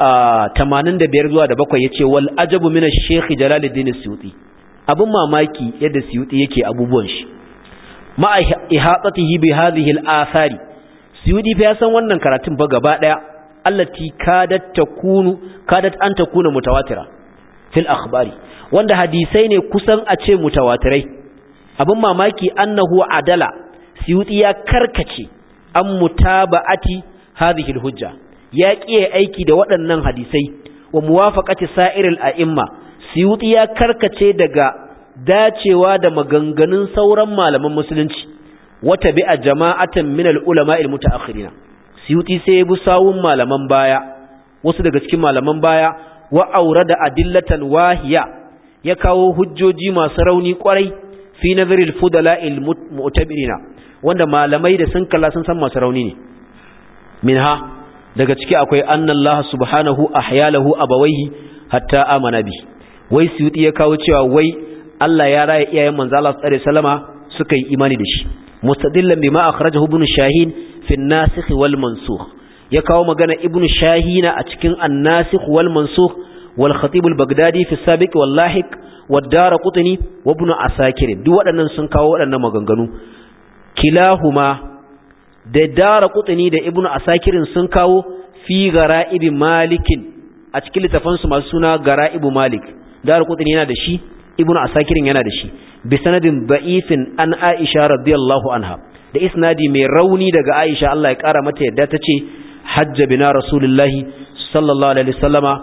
85 zuwa da 7 yace wal ajabu min ash-shaykh jalaluddin suyuti abun mamaki yadda suyuti yake abubuwan shi ma ihatatihi bi hadhihi al-athari suyuti fa ya san wannan karatun ba gaba daya allati kadat takunu kadat an takuna mutawatira fil akhbari wanda hadisai ne kusan a ce mutawatirai abin mamaki annahu adala suyuti ya karkace an mutaba'ati hadhihi alhujja ya kiye aiki da waɗannan hadisai wa muwafaqati sa'iril a'imma suyuti ya karkace daga dacewa da maganganun sauran malaman musulunci wata bi'a jama'atan min al-ulama al-muta'akhirina suyuti sai ya bi sawun malaman baya wasu daga cikin malaman baya wa aurada adillatan wahiya ya kawo hujjoji masu rauni kwarai fi nazaril fudala'il mu'tabirina wanda malamai da sun kalla sun san masu rauni ne minha daga ciki akwai annallaha subhanahu ahyalahu abawaihi hatta amana bi wai suyuti ya kawo cewa wai Allah ya raya iyayen manzo Allah sallallahu alaihi wasallama suka yi imani da shi mustadillan bima akhrajahu ibn shahin fi an-nasikh wal mansukh ya kawo magana ibn shahina a cikin an-nasikh wal mansukh wal khatib al-baghdadi fi as-sabiq wal lahiq wad darqutni wa ibn asakir duk waɗannan sun kawo waɗannan maganganu kilahuma da darqutni da ibn asakir sun kawo fi gara'ib malikin a cikin littafansu masu suna gara'ibu malik darqutni yana da shi ibnu asakirin yana da shi bi sanadin da'ifin an aisha radiyallahu anha da isnadi mai rauni daga aisha Allah ya kara mata yadda ta ce hajja bina rasulullahi sallallahu alaihi wasallama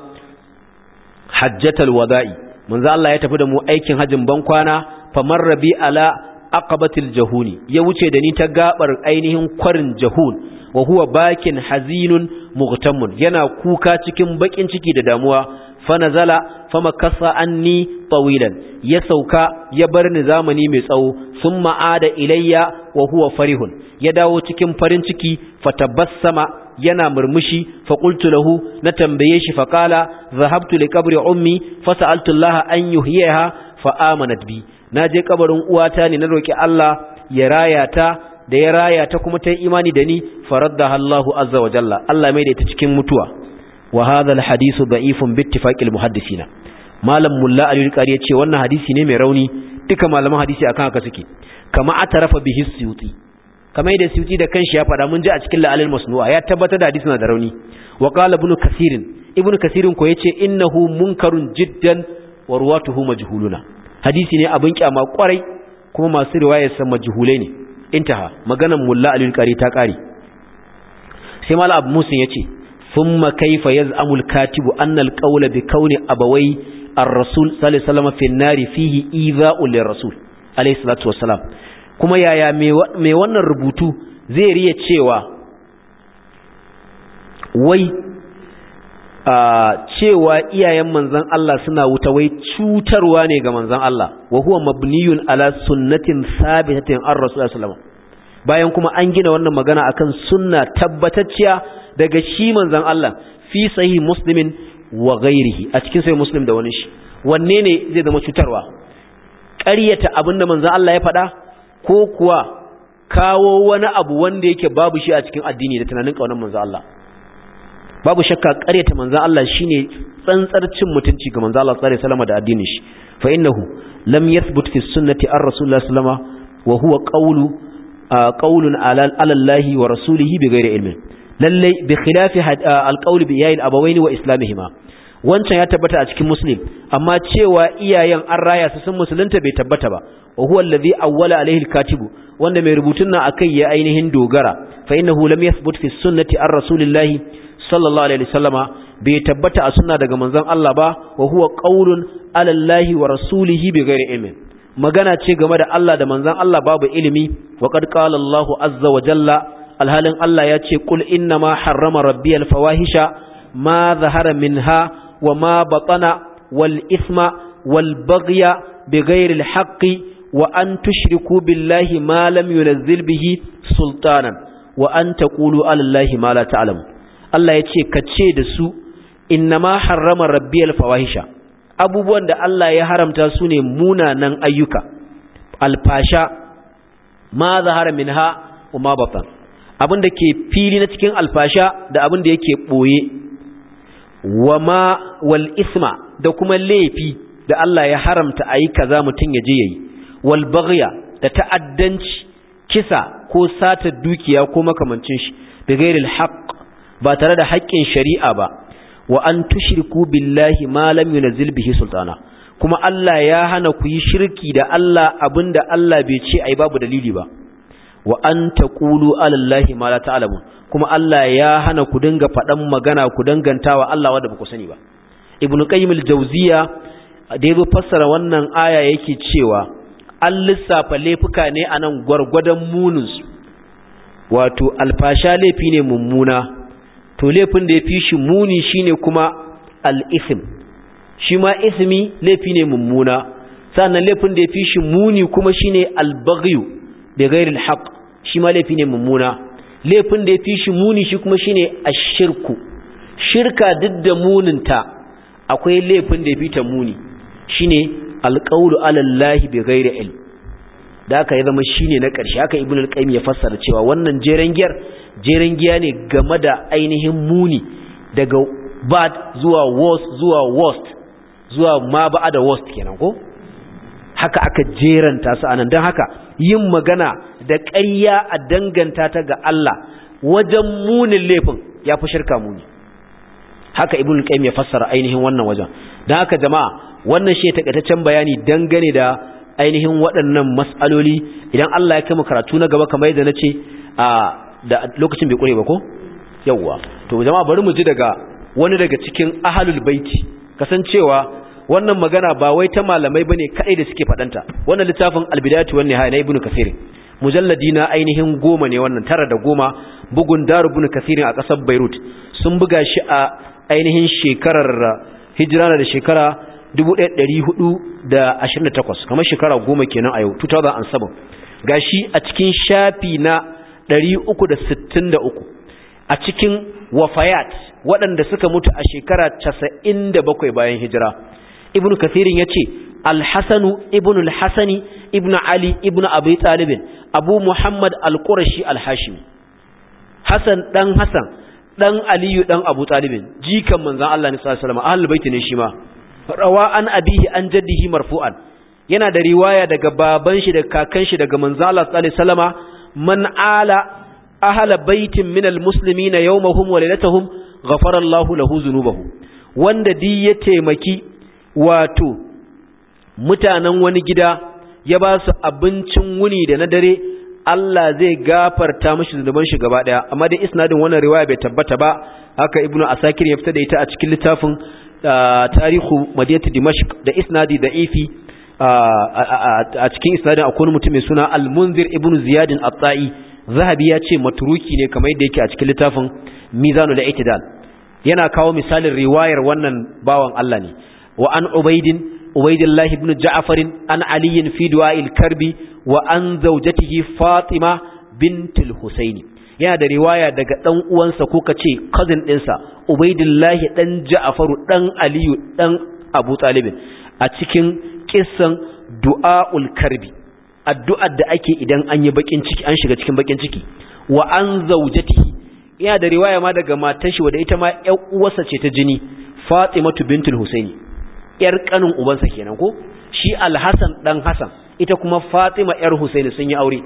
hajjatal wada'i manzo Allah ya tafi da mu aikin hajjin ban kwana famarra bi ala aqabatil jahuni ya wuce da ni ta gabar ainihin kwarin jahun wa huwa bakin hazinun mughtamun yana kuka cikin bakin ciki da damuwa fanazala famakasa anni tawilan ya sauka ya bar ni zamani mai tsawo sun ma'ada ilayya wa huwa farihun ya dawo cikin farin ciki fatabassama yana murmushi faqultu lahu na tambaye shi faqala zahabtu li qabri ummi fasa'altu Allah an yuhyiha fa amanat bi naje kabarin uwata ne na roki Allah ya raya ta da ya raya ta kuma ta imani da ni faraddaha Allahu azza wa jalla Allah mai da ita cikin mutuwa wa hadha alhadithu da'ifun bi ittifaqil muhaddisina malam mulla ali al yace wannan hadisi ne mai rauni duka malaman hadisi akan haka suke kama atarafa bihi suyuti kamar da suyuti da kanshi ya fada mun ji a cikin la'alil masnu'a ya tabbatar da hadisi na da rauni wa qala ibn kasir ibn kasir ko yace innahu munkarun jiddan wa ruwatuhu majhuluna hadisi ne abin kyama kwarai kuma masu riwayar sa majhulai ne intaha maganan mulla ali al ta kare sai malam abu musin yace ثم كيف يزعم الكاتب أن القول بكون أبوي الرسول صلى الله عليه وسلم في النار فيه إيذاء للرسول عليه الصلاة والسلام kuma yaya mai wannan rubutu zai riya cewa wai a cewa iyayen manzan Allah suna wuta wai cutarwa ne ga manzan Allah wa huwa mabniyun ala sunnatin sabitatin an rasulullah sallallahu bayan kuma an gina wannan magana akan sunna tabbatacciya daga shi manzan Allah fi sahih muslimin wa ghairihi a cikin sahih muslim da wani shi wanne ne zai zama cutarwa ƙaryata abinda manzan Allah ya faɗa ko kuwa kawo wani abu wanda yake babu shi a cikin addini da tunanin kaunar manzan Allah babu shakka ƙaryata manzan Allah shine tsantsar cin mutunci ga manzan Allah sallallahu alaihi wasallam da addinin shi fa innahu lam yathbut fi sunnati ar rasulullah sallallahu alaihi wasallam wa huwa qawlu qawlun ala Allah wa rasulihi bighairi ilmin lallai bi khilafi alqawl bi yayin abawaini wa islamihima wancan ya tabbata a cikin muslim amma cewa iyayen an raya su sun musulunta bai tabbata ba wa huwa alladhi awwala alaihi alkatibu wanda mai rubutun nan akai ya ainihin dogara fa innahu lam yathbut fi sunnati ar rasulillahi sallallahu alaihi wasallama bai tabbata a sunna daga manzon Allah ba wa huwa qawlun ala allahi wa rasulihi bi ghairi ilmin magana ce game da Allah da manzon Allah babu ilimi wa qad qala Allahu azza wa jalla alhalin Allah ya ce kul inna ma harrama rabbi alfawahisha ma zahara minha wa ma batana wal isma wal baghya bighairi alhaqqi wa an tushriku billahi ma lam yunzil bihi sultanan wa an taqulu ala allahi ma la ta'lamu Allah yace kace da su innama harrama rabbiyal fawahisha abubuwan da Allah ya haramta su ne munanan ayyuka alfasha ma zahara minha wa ma batan abin da ke fili na cikin alfasha da abin da yake boye wa ma wal isma da kuma laifi da Allah ya haramta ayi kaza mutun ya je yayi wal baghya da ta'addanci kisa ko sata dukiya ko makamancin shi bi ghairil haqq ba tare da haƙƙin shari'a ba wa an tushriku billahi ma lam yunzil bihi sultana kuma Allah ya hana ku yi shirki da Allah abinda Allah bai ce ai babu dalili ba wa an taqulu ala allahi ma la ta'lamun kuma Allah ya hana ku dinga faɗan magana ku dangantawa Allah wanda ba ku sani ba ibnu qayyim al-jawziya da yazo fassara wannan aya yake cewa an lissafa laifuka ne anan gwargwadon munin su wato alfasha laifi ne mummuna to laifin da ya fi shi muni shine kuma al-ithm shi ma ismi laifi ne mummuna sannan laifin da ya fi shi muni kuma shine al-baghyu bi ghairi al-haq shi ma laifi ne mummuna laifin da ya fi shi muni shi kuma shine ash-shirku shirka duk da muninta akwai laifin da ya fi ta muni shine al-qawlu ala Allah bi ghairi ilm da aka ya zama shine na ƙarshe haka ibn al-qayyim ya fassara cewa wannan jeren giyar jeren giya ne game da ainihin muni daga bad zuwa worst zuwa worst zuwa ma ba da worst kenan ko haka aka jeranta su anan don haka yin magana da ƙarya a danganta ta ga Allah wajen munin laifin ya fi shirka muni haka ibn al-qayyim ya fassara ainihin wannan wajen don haka jama'a wannan shi takaitaccen bayani dangane da ainihin waɗannan mas'aloli idan Allah ya kai mu karatu na gaba kamar yadda nace a da lokacin bai kure ba ko yawwa to jama'a bari mu ji daga wani daga cikin ahlul baiti kasancewa wannan magana ba wai ta malamai bane kai da suke fadanta wannan littafin albidayatu wan nihaya na ibnu kasir mujalladi na ainihin goma ne wannan tara da goma bugun daru ibnu kasir a kasar beirut sun buga shi a ainihin shekarar hijira da shekara 1428 kamar shekara goma kenan a yau 2007 gashi a cikin shafi na 363 a cikin wafayat waɗanda suka mutu a shekara 97 bayan hijira ibnu kathirin ya ce alhassanu ibnu alhassani ibnu ali ibnu abu talibin abu muhammad alƙurashi alhashimi hassan ɗan hassan ɗan aliyu ɗan abu talibin jikan manzan allah ne sallallahu alaihi baiti ne shi ma rawa an abihi an jaddihi marfu'an yana da riwaya daga baban shi da kakan shi daga manzan allah sallallahu alaihi wasallama man ala ahla baitin minal muslimina yawmahum wa lailatahum ghafara Allahu lahu dhunubahu wanda di ya taimaki wato mutanen wani gida ya ba su abincin wuni da na dare Allah zai gafarta mishi zunuban shi gaba daya amma dai isnadin wannan riwaya bai tabbata ba haka ibnu asakir ya fita da ita a cikin littafin tarihu madinatu dimashq da isnadi da'ifi a cikin isnadin akwai mutum mai suna al-munzir ibnu ziyad at-ta'i zahabi ya ce maturuki ne kamar yadda yake a cikin littafin mizanul i'tidal yana kawo misalin riwayar wannan bawan Allah ne wa an ubaidin ubaidillahi ibn ja'far an ali fi du'a'il karbi wa an zawjatihi fatima bintul husaini yana da riwaya daga dan uwansa ko kace cousin ɗinsa ubaidillahi dan ja'faru dan aliyu dan abu talibin a cikin kissan du'a'ul karbi addu'ar da ake idan an yi bakin ciki an shiga cikin bakin ciki wa an zaujatihi yana da riwaya ma daga matar shi wadda ita ma ƴar uwarsa ce ta jini Fatimatu bintul Husaini ƴar kanin ubansa kenan ko shi Al-Hasan dan Hasan ita kuma Fatima ƴar Husaini sun yi aure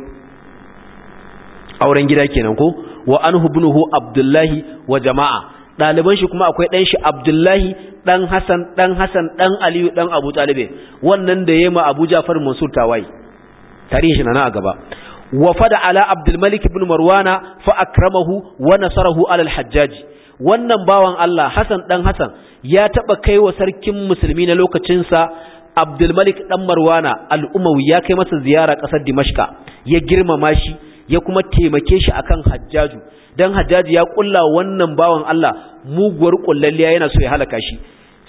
auren gida kenan ko wa anhu ibnuhu Abdullahi wa jama'a ɗaliban shi kuma akwai ɗan shi Abdullahi ɗan Hassan ɗan Hassan ɗan Aliyu ɗan Abu Talib wannan da yema Abu Ja'far Mansur tawayi tarihi na a gaba wafada ala Abdul Malik ibn Marwana fa akramahu wa nasarahu ala al-Hajjaj wannan bawan Allah Hassan ɗan Hassan ya taba kai wa sarkin musulmi na lokacin sa Abdul Malik ɗan Marwana al-Umawi ya kai masa ziyara ƙasar Dimashqa ya girmama shi ya kuma taimake shi akan Hajjaju dan Hajjaji ya kulla wannan bawan Allah muguwar kullalliya yana so ya halaka shi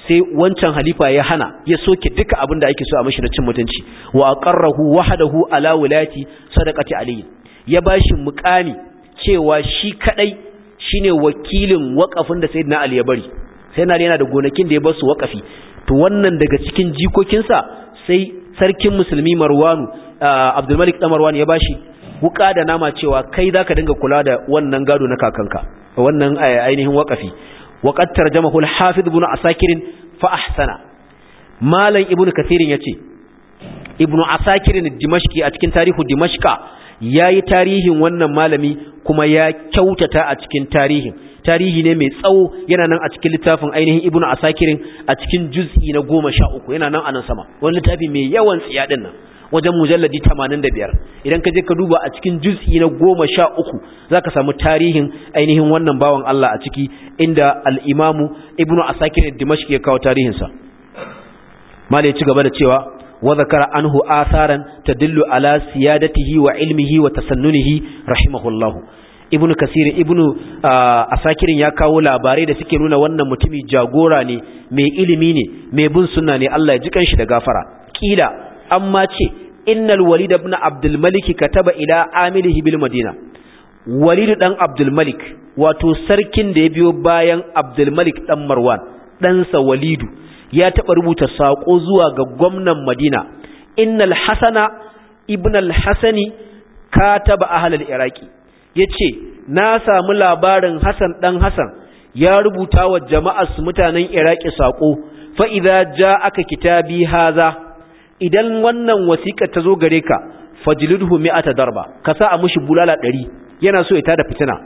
sai wancan halifa ya hana ya soke duka abin da ake so a mashi na cin mutunci wa aqarrahu wahdahu ala wilayati sadaqati ali ya bashi muqami cewa shi kadai shine wakilin wakafin da sayyidina ali ya bari sai na yana da gonakin da ya bar su wakafi to wannan daga cikin jikokinsa sai sarkin musulmi marwanu abdul malik dan marwan ya bashi wuka da nama cewa kai zaka dinga kula da wannan gado na kakanka wannan ainihin wakafi وقد ترجمه الحافظ ابن عساكر فأحسن مالا ابن كثير يتي ابن عساكر الدمشقي أتكين تاريخ دمشق yayi tarihin wannan malami kuma ya kyautata a cikin tarihin tarihi ne mai tsawo yana nan a cikin littafin ainihin ibnu asakirin a cikin juz'i na 13 yana nan a nan sama wani littafi mai yawan tsiya din nan wajen mujalladi 85 idan ka je ka duba a cikin juz'i na 13 zaka samu tarihin ainihin wannan bawan Allah a ciki inda al-Imamu Ibn Asakir ad-Dimashqi ya kawo tarihin sa mallai ci gaba da cewa wa zakara anhu atharan tadullu ala siyadatihi wa ilmihi wa tasannunihi rahimahullahu Ibn Kasir Ibn Asakir ya kawo labarai da suke nuna wannan mutumi jagora ne mai ilimi ne mai bin sunna ne Allah ya ji kanshi da gafara kila amma ce innal walid ibn abdul malik kataba ila amilihi bil madina walid dan abdul malik wato sarkin da ya biyo bayan abdul malik dan marwan ɗansa walidu ya taɓa rubuta saƙo zuwa ga gwamnan madina innal hasana ibn al hasani kataba ahlal iraki yace na samu labarin hasan dan hasan ya rubuta wa jama'ar mutanen iraki saƙo fa idza ja'aka kitabi haza idan wannan wasiƙar ta zo gare ka fajlidhu mi'ata darba ka sa a mushi bulala 100 yana so ya tada fitina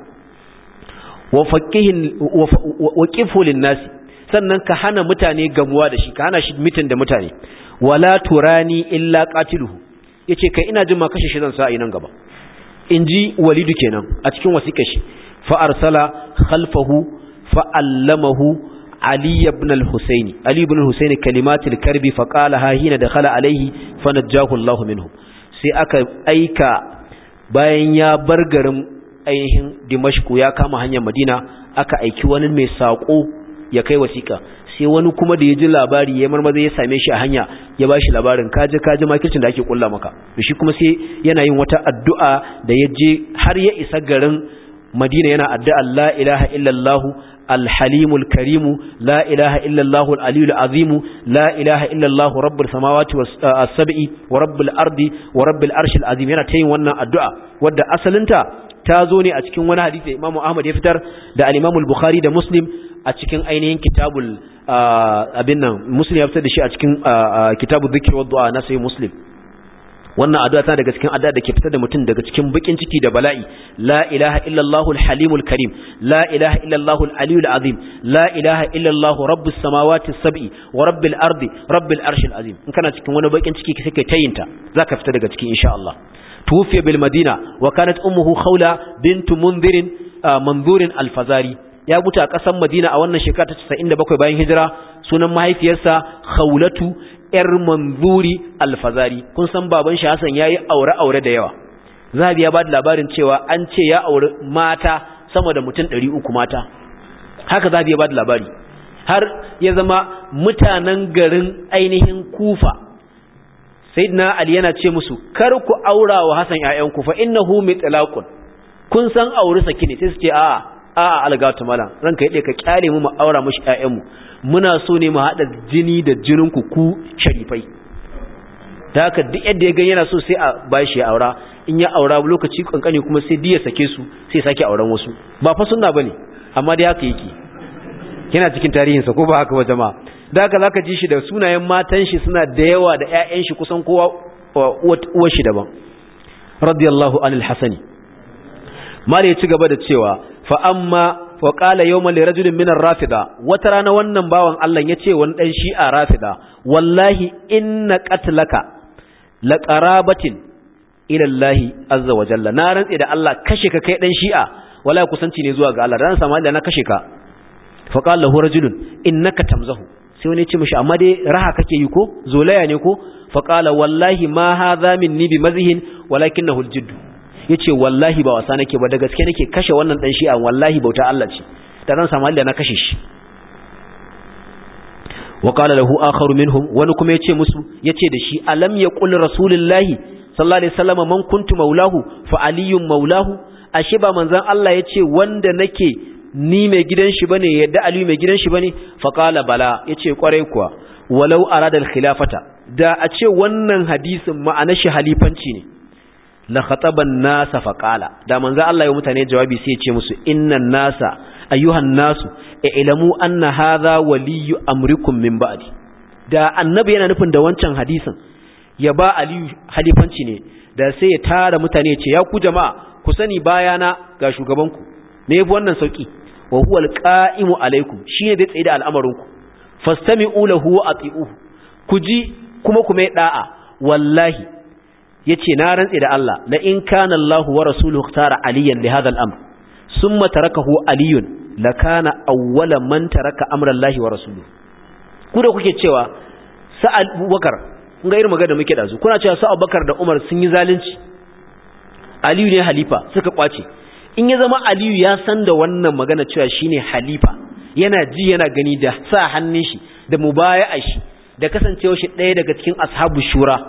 wa faqihin wa qifu nasi sannan ka hana mutane gamuwa da shi ka hana shi mitin da mutane wala turani illa qatiluhu yace kai ina jin ma kashe shi zan sa nan gaba inji walidu kenan a cikin wasiƙar shi fa arsala khalfahu fa allamahu علي بن الحسين علي بن الحسين كلمات الكرب فقالها حين دخل عليه فنجاه الله منه sai aka aika bayan ya bar garin ainihin Dimashku ya kama hanyar Madina aka aiki wani mai sako ya kai wasiƙa sai wani kuma da ya ji labari ya marmaza ya same shi a hanya ya ba shi labarin kaji kaji makircin da ake kulla maka shi kuma sai yana yin wata addu'a da ya je har ya isa garin Madina yana addu'a la ilaha illallah الحليم الكريم لا إله إلا الله العلي العظيم لا إله إلا الله رب السماوات والسبع ورب الأرض ورب الأرش العظيم yana tayin wannan addu'a wadda asalinta ta zo ne a cikin wani hadisi Imam Ahmad ya fitar da al-Imam al-Bukhari da Muslim a cikin ainihin kitabul abin nan Muslim ya fitar da shi a cikin kitabul dhikr wa du'a na sai Muslim wannan addu'a tana daga cikin addu'a da ke fitar da mutum daga cikin bakin ciki da bala'i la ilaha illallahul halimul karim la ilaha illallahul aliyul azim la ilaha illallahu rabbus samawati sab'i wa rabbil ardi rabbil arshil azim in kana cikin wani bakin ciki sai kai tayinta zaka fita daga cikin insha Allah tufiya bil madina wa kanat ummuhu khawla bint munzirin manzurin alfazari ya mutu a ƙasar madina a wannan shekara ta 97 bayan hijira sunan mahaifiyarsa khawlatu ‘yar manzuri alfazari kun san baban shi Hassan ya yi aure-aure da yawa zahabi ya ba da labarin cewa an ce ya aure mata sama da mutum ɗari uku mata haka zahabi ya ba da labari har ya zama mutanen garin ainihin kufa sayyidina ali yana ce musu kar ku aura wa Hassan ‘ya'yan kufa innahu mitlaqun kun san aure saki ne sai su ce a'a a'a algatu malam ranka yade ka kyale mu mu aura mushi ƴaƴanmu muna so ne mu hada jini da jinin ku ku sharifai da haka duk yadda ya ga yana so sai a bashi ya aura in ya aura lokaci kankani kuma sai diya sake su sai sake auren wasu ba fa sunna bane amma dai haka yake yana cikin tarihin sa ko ba haka ba jama'a da haka zaka ji shi da sunayen matan shi suna da yawa da ƴaƴan shi kusan kowa uwar shi daban radiyallahu anil hasani mali ya ci gaba da cewa fa amma wa qala yawman li rajulin min ar-rafida wata rana wannan bawan Allah yace wani dan shi'a rafida wallahi inna qatlaka la qarabatin ila Allah azza wa jalla na rantsi da Allah kashe ka kai dan shi'a wallahi kusanci ne zuwa ga Allah dan sama da na kashe ka fa qala lahu rajulun innaka tamzahu sai wani ya ce mishi amma dai raha kake yi ko zolaya ne ko fa qala wallahi ma hadha minni bi mazhin walakinahu al-jidd ya ce wallahi ba wasa nake ba da gaske nake kashe wannan dan shi'a wallahi bauta Allah ce da ran samu Allah na kashe shi wa qala lahu akharu minhum wani kuma yace musu yace da shi alam yaqul rasulullahi sallallahu alaihi wasallam man kuntu maulahu fa aliyyun maulahu ashe ba manzon Allah yace wanda nake ni mai gidan shi bane yadda aliyu mai gidan shi bane fa qala bala yace kwarai kuwa walau arada al-khilafata da a ce wannan hadisin ma'anar shi halifanci ne la khataban nasa fa qala da manzo Allah ya mutane jawabi sai ya ce musu innan nasa ayyuhan nasu ilamu anna hadha waliyyu amrikum min ba'di da annabi yana nufin da wancan hadisin ya ba aliyu halifanci ne da sai ya tara mutane ce ya ku jama'a ku sani bayana ga shugabanku me yafi wannan sauki wa huwa alqa'imu alaikum shine da tsaye da al'amarinku fastami'u lahu wa ati'uhu ku ji kuma ku mai da'a wallahi yace na rantse da Allah la in kana Allah wa rasuluhu tara aliyan li hadha al-amr summa tarakahu aliyun la kana awwala man taraka amra Allah wa rasuluhu ku da kuke cewa sa Abubakar kun ga irin magana muke da su kuna cewa sa Abubakar da Umar sun yi zalunci Aliyu ne halifa suka kwace in ya zama Aliyu ya san da wannan magana cewa shine halifa yana ji yana gani da sa hannun shi da mubaya'a shi da kasancewa shi ɗaya daga cikin ashabu shura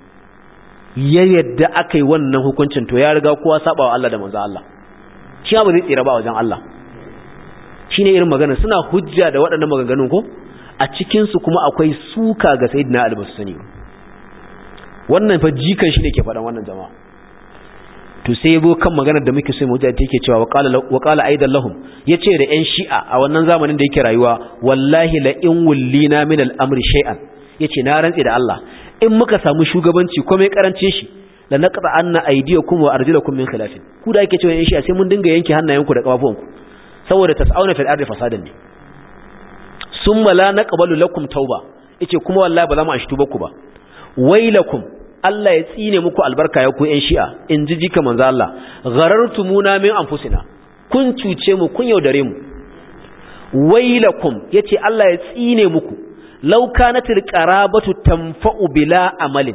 ya yadda aka yi wannan hukuncin to ya riga kowa saba wa Allah da manzo Allah shi ba zai tsira ba wajen Allah shine irin magana suna hujja da waɗannan maganganun ko a cikin su kuma akwai suka ga sayyidina Ali basu sani wannan fa jikan shi ne ke faɗan wannan jama'a to sai yabo kan maganar da muke so mu hujja take cewa wa qala aidan lahum yace da yan shi'a a wannan zamanin da yake rayuwa wallahi la in wullina min al-amri shay'an yace na rantsi da Allah in muka samu shugabanci ko mai karancin shi la naqta anna aydiyakum wa arjulakum min khilafin ku da yake cewa yan shi'a sai mun dinga yanke hannayenku da kafafuwanku saboda tas'auna fil ardi fasadan ne summa la naqbalu lakum tauba yace kuma wallahi ba za mu ashtu ku ba wailakum Allah ya tsine muku albarka ya ku ƴan shi'a in ji jika manzo Allah gharartumuna min anfusina kun cuce mu kun yaudare mu wailakum yace Allah ya tsine muku law kanatil qarabatu tanfa'u bila amalin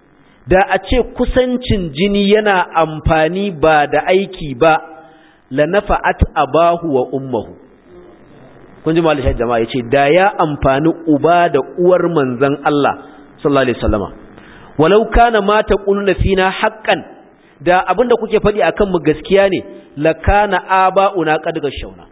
da a ce kusancin jini yana amfani ba da aiki ba la nafa'at abahu wa ummuhu kun ji mallaka jama'a yace da ya amfani uba da uwar manzon Allah sallallahu alaihi wasallama walau kana ma taquluna fina haqqan da abinda kuke faɗi akan mu gaskiya ne la kana aba'una qad gashawna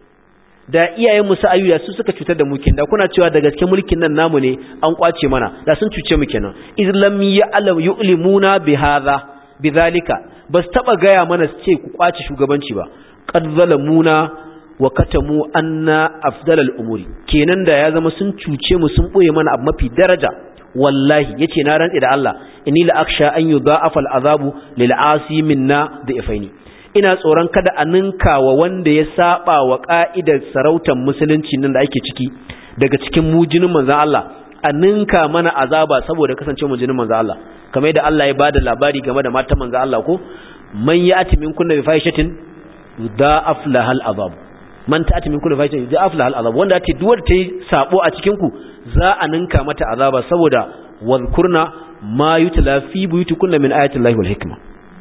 da iyayen mu sa'ayu su suka cutar da mu kin da kuna cewa da gaske mulkin nan namu ne an kwace mana da sun cuce mu kenan islam ya'lam yu'limuna bi hadha bidhalika bas taba gaya mana su ce ku kwace shugabanci ba qad zalamuna wa katamu anna afdalal umuri kenan da ya zama sun cuce mu sun boye mana abu mafi daraja wallahi yace na rantsi da Allah inni la aksha an yudha'afa al'azabu lil asi minna da ifaini ina tsoron kada a ninka wa wanda ya saba wa ka'idar sarautar musulunci nan da ake ciki daga cikin mujinin manzon Allah a ninka mana azaba saboda kasance mujinin manzon Allah kamar yadda Allah ya bada labari game da matan manzon Allah ko man ya'ti minkunna bi fahishatin yudha'af lahal azab man ta'ati min kulli fahishatin yudha'af lahal azab wanda ta duwar ta yi sabo a cikin ku za a ninka mata azaba saboda wadhkurna ma yutla fi buyutikunna min ayati llahi wal hikma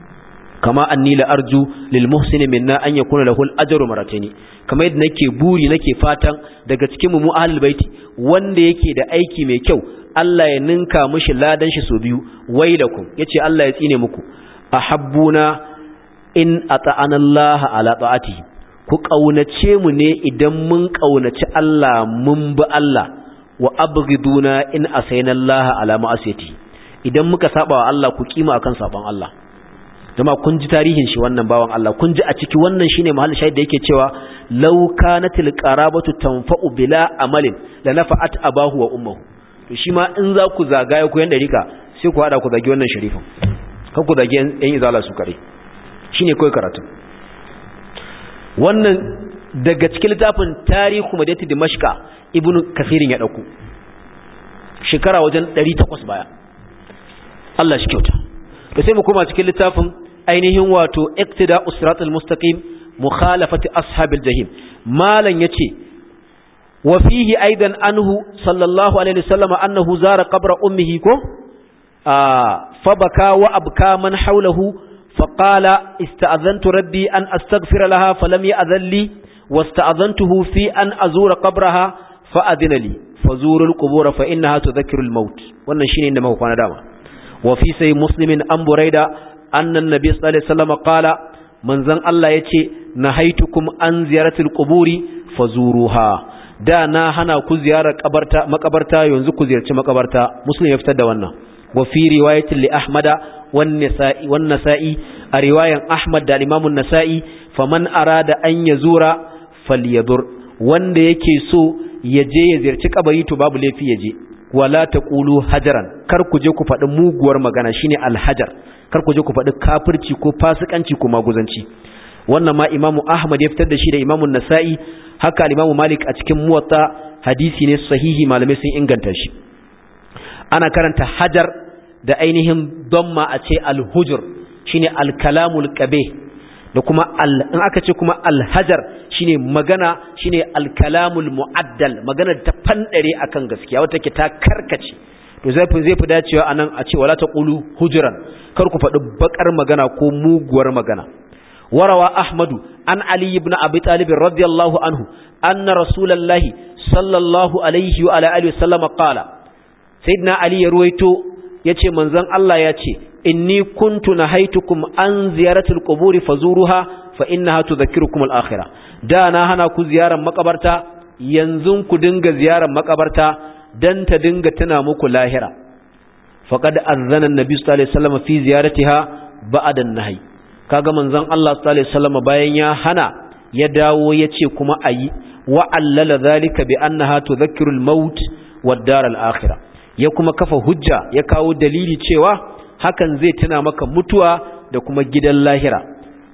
kama anni la arju lil muhsini minna an yakuna lahu al ajru marataini kama yadda nake buri nake fatan daga cikin mu ahlul baiti wanda yake da aiki mai kyau Allah ya ninka mishi ladan shi so biyu wailakum yace Allah ya tsine muku ahabbuna in ata'ana Allah ala ta'atihi ku kaunace mu ne idan mun kaunaci Allah mun bi Allah wa abghiduna in asayna Allah ala ma'asiyati idan muka saba wa Allah ku kima akan saban Allah jama'a kun ji tarihin shi wannan bawan Allah kun ji a ciki wannan shine mahallin shahid da yake cewa law kanatil qarabatu tanfa'u bila amalin la nafa'at abahu wa ummuhu to shi ma in za ku zagaya ku yan dariƙa sai ku hada ku zagi wannan sharifin kan ku zagi yan izala su kare shine kai karatu wannan daga cikin littafin tarihu madinati dimashqa ibnu kasirin ya dauko shekara wajen 800 baya Allah shi kyauta da sai mu koma cikin littafin ainihin wato iqtida usratul mustaqim mukhalafati ashabil jahim malan yace wa fihi aidan anhu sallallahu alaihi wasallam annahu zara qabra ummihi ko fa baka wa abka man hawlahu فقال استأذنت ربي أن أستغفر لها فلم يأذن لي واستأذنته في أن أزور قبرها fa adina li fazurul qubur fa innaha tudhakkiru al-maut wannan shine inda muka kwana dama wa fi sai muslimin an buraida anna an-nabi sallallahu alaihi wasallam qala manzon Allah yace nahaitukum an ziyaratil quburi fazuruha da na hana ku ziyarar kabarta makabarta yanzu ku ziyarci makabarta muslim ya fitar da wannan wa fi riwayatin li ahmada wan nisa'i wan nasa'i a riwayan ahmad da imam an-nasa'i faman arada an yazura falyadur wanda yake so ya je ya ziyarci kabari to babu laifi ya je wala taqulu hajaran kar ku je ku faɗi muguwar magana shine alhajar kar ku je ku faɗi kafirci ko fasikanci ko maguzanci wannan ma imamu ahmad ya fitar da shi da imamu nasa'i haka imamu malik a cikin muwatta hadisi ne sahihi malamai sun inganta shi ana karanta hajar da ainihin damma a ce alhujur shine alkalamul qabe da kuma al in aka ce kuma alhajar shine magana shine alkalamul muaddal magana ta fandare akan gaskiya wata ke ta karkace to zai fi zai fi dacewa anan a ce wala taqulu hujran kar ku faɗi bakar magana ko muguwar magana وروى أحمد عن علي بن أبي طالب رضي الله عنه أن رسول الله صلى الله عليه وعلى آله وسلم قال سيدنا علي يرويتو يتي منزن الله يتي إني كنت نهيتكم عن زيارة القبور فزورها فإنها تذكركم الآخرة دانا هنا كو زيارة مقبرتا ينزن كو دنگ زيارة مقبرتا دن تدنگ تنامك لاهرة فقد أذن النبي صلى الله عليه وسلم في زيارتها بعد النهي kaga manzon Allah sallallahu alaihi wasallam bayan ya hana ya dawo yace kuma ayi wa allala zalika bi annaha tudhakkiru al-maut wad-dar al-akhirah ya kuma kafa hujja ya kawo dalili cewa hakan zai tuna maka mutuwa da kuma gidan lahira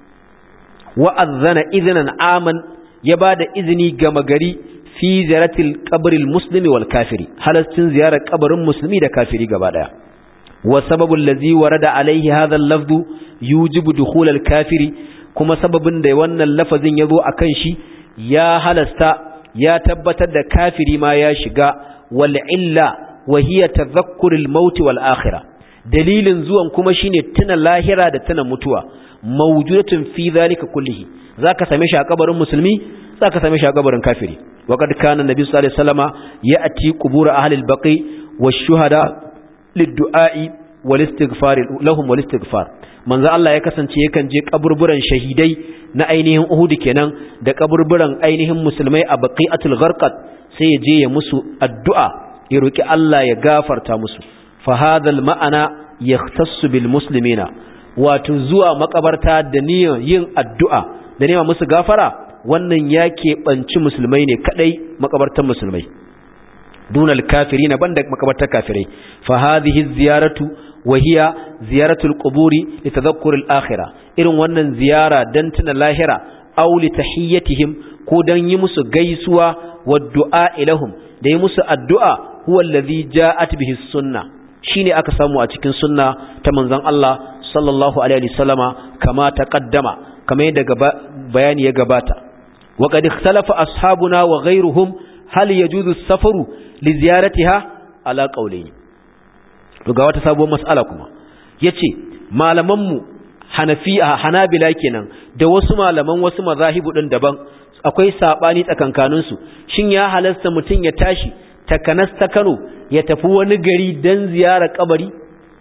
wa adhana idhnan aman ya bada izini ga magari fi ziyaratil qabril muslimi wal kafiri halastin ziyarar kabarin musulmi da kafiri gaba daya wa sababul ladzi warada alaihi hadha al-lafdhu yujibu dukhul al-kafiri kuma sababin da wannan lafazin yazo akan shi ya halasta ya tabbatar da kafiri ma ya shiga wal illa wa hiya tadhakkur al-maut wal akhirah dalilin zuwan kuma shine tuna lahira da tuna mutuwa mawjudatun fi dhalika kullihi zaka same shi a kabarin musulmi zaka same shi a kabarin kafiri wa kad kana nabi sallallahu alaihi wasallama ya'ti qubur ahli al-baqi wash-shuhada lid-du'a'i wal-istighfar lahum wal-istighfar manzo Allah ya kasance yakan je kaburburan shahidai na ainihin Uhud kenan da kaburburan ainihin musulmai a Baqi'atul Gharqad sai ya je ya musu addu'a ya roki Allah ya gafarta musu fa hadha ma'ana yahtassu bil muslimina wato zuwa makabarta da niyyar yin addu'a da nema musu gafara wannan ya keɓanci musulmai ne kadai makabartan musulmai dunal kafirina banda makabartar kafirai fa hadhihi ziyaratu وهي زيارة القبور لتذكر الآخرة إرن ونن زيارة دنتنا لاهرة أو لتحيتهم كودن يمس قيسوا والدعاء لهم دي يمس الدعاء هو الذي جاءت به السنة شيني أكسامو أتكين سنة تمنزان الله صلى الله عليه وسلم كما تقدم كما يدق بيان يقباتا وقد اختلف أصحابنا وغيرهم هل يجوز السفر لزيارتها على قولين to ga wata sabuwar mas'ala kuma yace malamanmu hanafiya hanabila kenan da wasu malaman wasu mazahibu din daban akwai sabani tsakankanin su shin ya halasta mutun ya tashi takanas ta Kano ya tafi wani gari dan ziyara kabari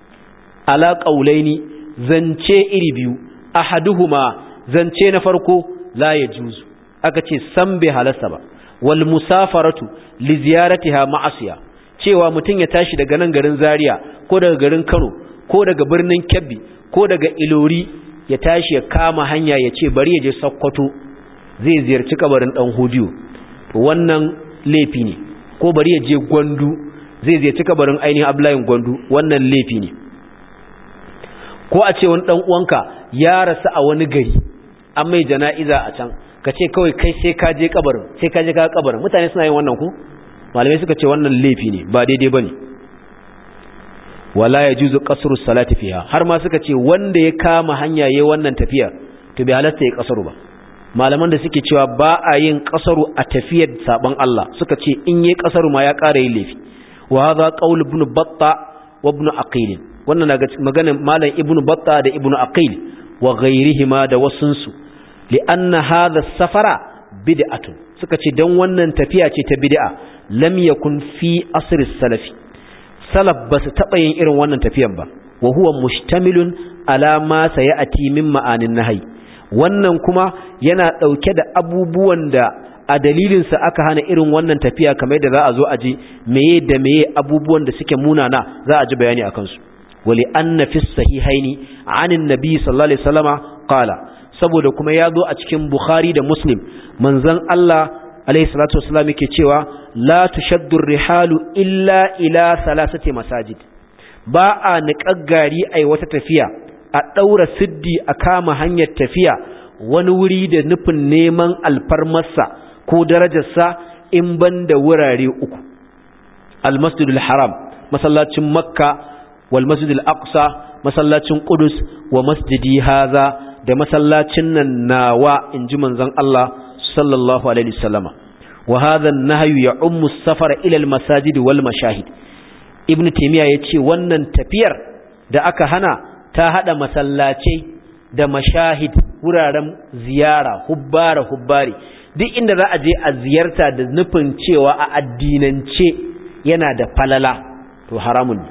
ala qaulaini zance iri biyu ahaduhuma zance na farko la yajuzu aka ce san bai halasta ba wal musafaratu li ziyaratiha ma'asiya cewa mutum ya tashi daga nan garin Zaria ko daga garin Kano ko daga birnin Kebbi ko daga Ilori ya tashi ya kama hanya ya ce bari ya je Sokoto zai ziyarci kabarin dan Hodiyo wannan laifi ne ko bari ya je Gwandu zai ziyarci kabarin ainihin Abdullahi Gwandu wannan laifi ne ko a ce wani dan uwanka ya rasu a wani gari an mai jana'iza a can ka ce kawai kai sai ka je kabarin sai ka je ka kabarin mutane suna yin wannan ku malamai suka ce wannan laifi ne ba daidai bane wala yajuzu qasru salati fiha har ma suka ce wanda ya kama hanya yayin wannan tafiya to bai halasta ya kasaru ba malaman da suke cewa ba a yin kasaru a tafiyar saban Allah suka ce in yi kasaru ma ya ƙara yin laifi wa hadha qaul ibn batta wa ibn aqil wannan daga maganar malam ibn batta da ibn aqil wa ghayrihima da wasunsu li anna hadha safara bid'atun suka ce dan wannan tafiya ce ta bid'a lam yakun fi asr salafi salaf ba su taɓa yin irin wannan tafiyan ba wa huwa mustamilun ala ma sayati min ma'anin nahyi wannan kuma yana ɗauke da abubuwan da a dalilinsa aka hana irin wannan tafiya kamar da za a zo a ji meye da meye abubuwan da suke munana za a ji bayani a kansu wali anna fi sahihaini anin nabi sallallahu alaihi wasallama qala saboda kuma ya zo a cikin bukhari da muslim manzon Allah alaihi salatu wasallam yake cewa la tushaddu rihalu illa ila salasati masajid ba a niƙar gari ai wata tafiya a ɗaura siddi a kama hanyar tafiya wani wuri da nufin neman alfarmarsa ko darajarsa in ban da wurare uku almasjidul haram masallacin makka wal masjidul aqsa masallacin qudus wa masjidi haza da masallacin nan nawa inji manzon Allah sallallahu alaihi wasallama wa hadha an-nahyu ya'ummu as-safara ila al-masajid wal mashahid ibnu taymiya yace wannan tafiyar da aka hana ta hada masallacai da mashahid wuraren ziyara hubbara hubbari duk inda za a je a ziyarta da nufin cewa a addinance yana da falala to haramun ne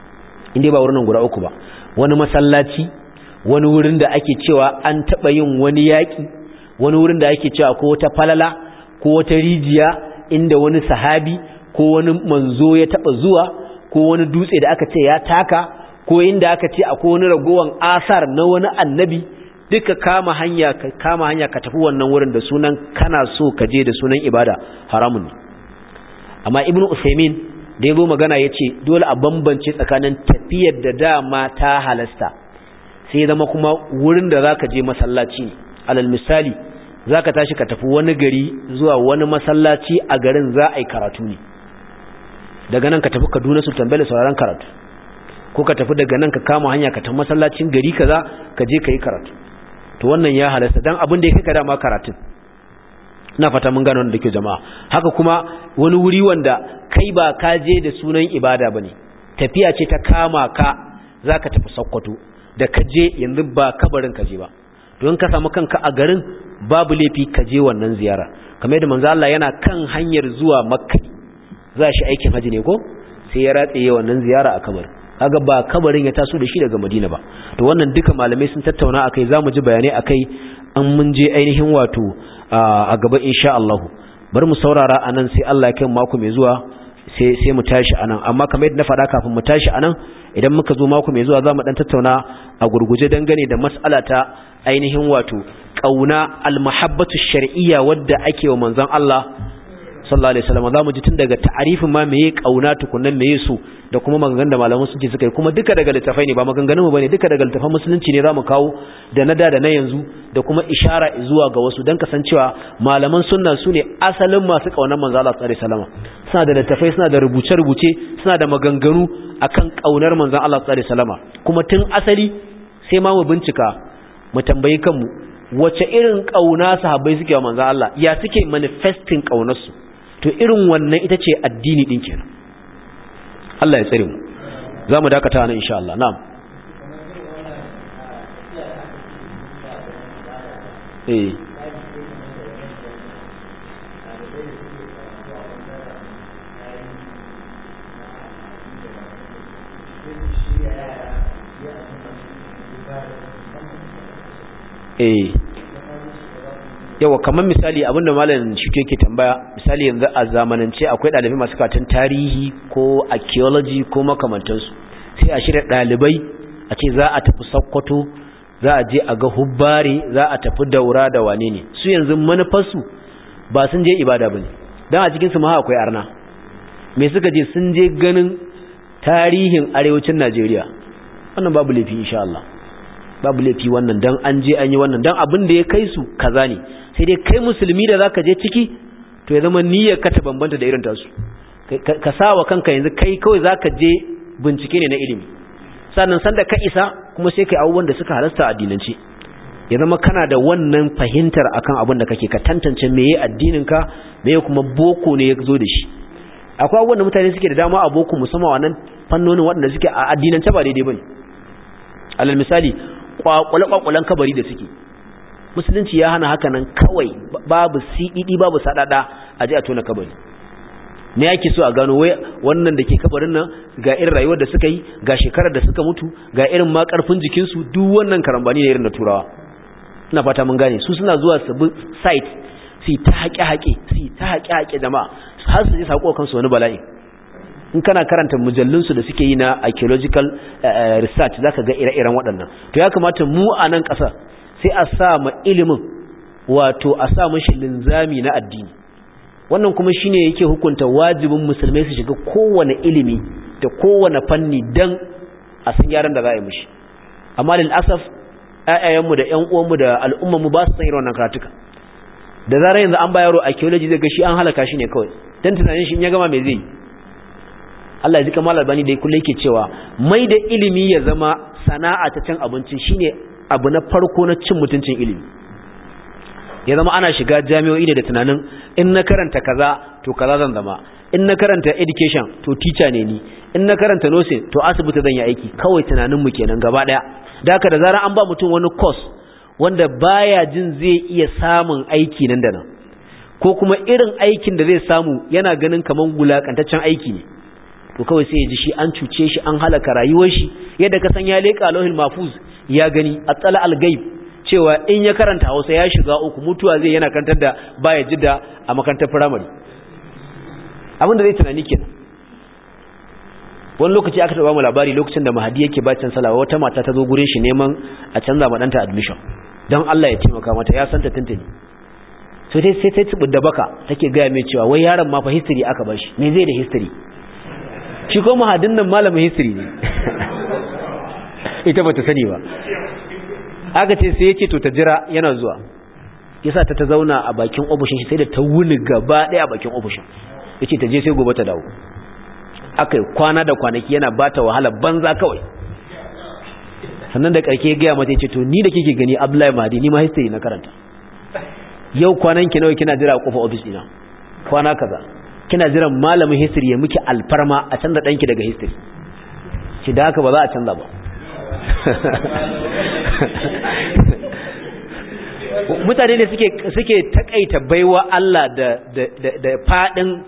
inda ba wurin guda uku ba wani masallaci wani wurin da ake cewa an taɓa yin wani yaƙi wani wurin da ake cewa ko wata falala ko wata rijiya inda wani sahabi ko wani manzo ya taɓa zuwa ko wani dutse da aka ce ya taka ko inda aka ce akwai wani ragowan asar na wani annabi duka kama hanya ka kama hanya ka tafi wannan wurin da sunan kana so ka je da sunan ibada haramun ne amma ibnu usaymin da yazo magana yace dole a bambance tsakanin tafiyar da dama ta halasta sai zama kuma wurin da zaka je masallaci ne alal misali zaka tashi ka tafi wani gari zuwa wani masallaci a garin za a yi karatu ne daga nan ka tafi Kaduna Sultan Bello sauraron karatu ko ka tafi daga nan ka kama hanya ka tafi masallacin gari kaza ka je ka yi karatu to wannan ya halasta dan abin da ya kai ka dama karatun ina fata mun gano da ke jama'a haka kuma wani wuri wanda kai ba ka je da sunan ibada bane tafiya ce ta kama ka zaka tafi Sokoto da ka je yanzu ba kabarin ka je ba don ka samu kanka a garin babu laifi ka je wannan ziyara kamar yadda manzo Allah yana kan hanyar zuwa Makka za shi aikin haji ne ko sai ya ratse wannan ziyara a kabarin kaga ba kabarin ya taso da shi daga Madina ba to wannan duka malamai sun tattauna akai zamu ji bayanai akai an mun je ainihin wato a gaba insha Allah bar mu saurara anan sai Allah ya kai mako mai zuwa sai sai mu tashi anan amma kamar yadda na faɗa kafin mu tashi anan idan muka zo mako mai zuwa zamu dan tattauna a gurguje dangane da mas'ala ta ainihin wato kauna al-mahabbatu shar'iyya wadda ake wa manzon Allah sallallahu alaihi wasallam zamu ji tun daga ta'arifin ma meye kauna tukunnan meye su da kuma maganganun da malaman sun ce suka yi kuma duka daga littafai ne ba maganganun mu bane duka daga littafan musulunci ne zamu kawo da na da da na yanzu da kuma ishara zuwa ga wasu dan kasancewa malaman sunna su ne asalin masu kaunar manzo Allah sallallahu alaihi wasallam suna da littafai suna da rubuce rubuce suna da maganganu akan kaunar manzon Allah sallallahu alaihi wasallam kuma tun asali sai ma mu bincika mu tambayi kanmu wace irin kauna sahabbai suke wa manzon Allah ya suke manifesting kaunarsu to irin wannan ita ce addini din kenan Allah ya tsare mu za mu dakata nan insha Allah na'am eh eh yawa kamar misali abinda malam shi ke tambaya misali yanzu a zamanance akwai ɗalibai masu katon tarihi ko archaeology ko makamantansu sai a shirya ɗalibai a ce za a tafi sakkwato za a je a ga hubbare za a tafi daura da wane ne su yanzu manufarsu ba sun je ibada ba ne don a cikinsu ma akwai arna me suka je sun je ganin tarihin arewacin najeriya wannan babu laifi insha Allah babu laifi wannan dan an je an yi wannan dan abin da ya kai su kaza ne sai dai kai musulmi da zaka je ciki to ya zama niyyar ka ta bambanta da irin tasu ka sawa kanka yanzu kai kawai zaka je bincike ne na ilimi sannan sanda ka isa kuma sai kai abubuwan da suka halasta addinance ya zama kana da wannan fahimtar akan abin da kake ka tantance meye addinin ka meye kuma boko ne ya zo da shi akwai abubuwan da mutane suke da dama a boko musamman wannan fannonin waɗanda suke a addinance ba daidai bane alal misali kwakwale-kwakwalen kabari da suke musulunci ya hana haka nan kawai babu siɗiɗi babu saɗaɗa a ji a tona kabari me yake so a gano wai wannan da ke kabarin nan ga irin rayuwar da suka yi ga shekarar da suka mutu ga irin ma karfin jikinsu duk wannan karambani ne irin na turawa ina fata mun gane su suna zuwa su bi site su ta haƙe-haƙe su ta haƙe-haƙe jama'a har su ji sako kansu wani bala'i in kana karanta mujallunsu da suke yi na archaeological research zaka ga ire-iren waɗannan to ya kamata mu a nan ƙasa sai a sa ma ilimin wato a sa mashi linzami na addini wannan kuma shine yake hukunta wajibin musulmai su shiga kowane ilimi da kowane fanni dan a san yaran da za a yi mishi amma lil asaf ƴaƴayenmu da ƴan uwanmu da al'ummarmu ba su san irin wannan karatuka da zarar yanzu an ba yaro archaeology zai ga shi an halaka shi ne kawai dan tunanin shi in ya gama me zai yi Allah ya ji kamar albani da kullum yake cewa mai da ilimi ya zama sana'a ta cin abinci shine abu na farko na cin mutuncin ilimi ya zama ana shiga jami'o'i da tunanin in na karanta kaza to kaza zan zama in na karanta education to teacher ne ni in na karanta nursing to asibiti zan yi aiki kawai tunanin mu kenan gaba daya da haka da zarar an ba mutum wani course wanda baya jin zai iya samun aiki nan da nan ko kuma irin aikin da zai samu yana ganin kaman gulakantaccen aiki ne to kawai sai ya ji shi an cuce shi an halaka rayuwar shi yadda ka san ya leka lauhin mafuz ya gani atsala al-ghaib cewa in ya karanta Hausa ya shiga uku mutuwa zai yana kantar da baya jidda a makarantar firamare abinda zai tunani kenan wani lokaci aka taba mu labari lokacin da Mahadi yake bacin salawa wata mata ta zo gurin shi neman a canza ma danta admission don Allah ya taimaka mata ya santa tuntuni so dai sai ta tsibi da baka take gaya mai cewa wai yaron ma fa history aka bashi me zai da history shi ko Mahadin nan malamin history ne ita bata sani ba aka ce sai ya ce to ta jira yana zuwa yasa ta ta zauna a bakin ofishin shi sai da ta wuni gaba ɗaya a bakin ofishin yace ta je sai gobe ta dawo akai kwana da kwanaki yana bata wahala banza kawai sannan da karke gaya mata yace to ni da kike gani Abdullahi Mahdi ni ma history na karanta yau kwanan ki nawa kina jira a kofar office dina kwana kaza kina jiran malamin history ya miki alfarma a canza danki daga history shi da haka ba za a canza ba mutane ne suke suke takaita baiwa Allah da da da fadin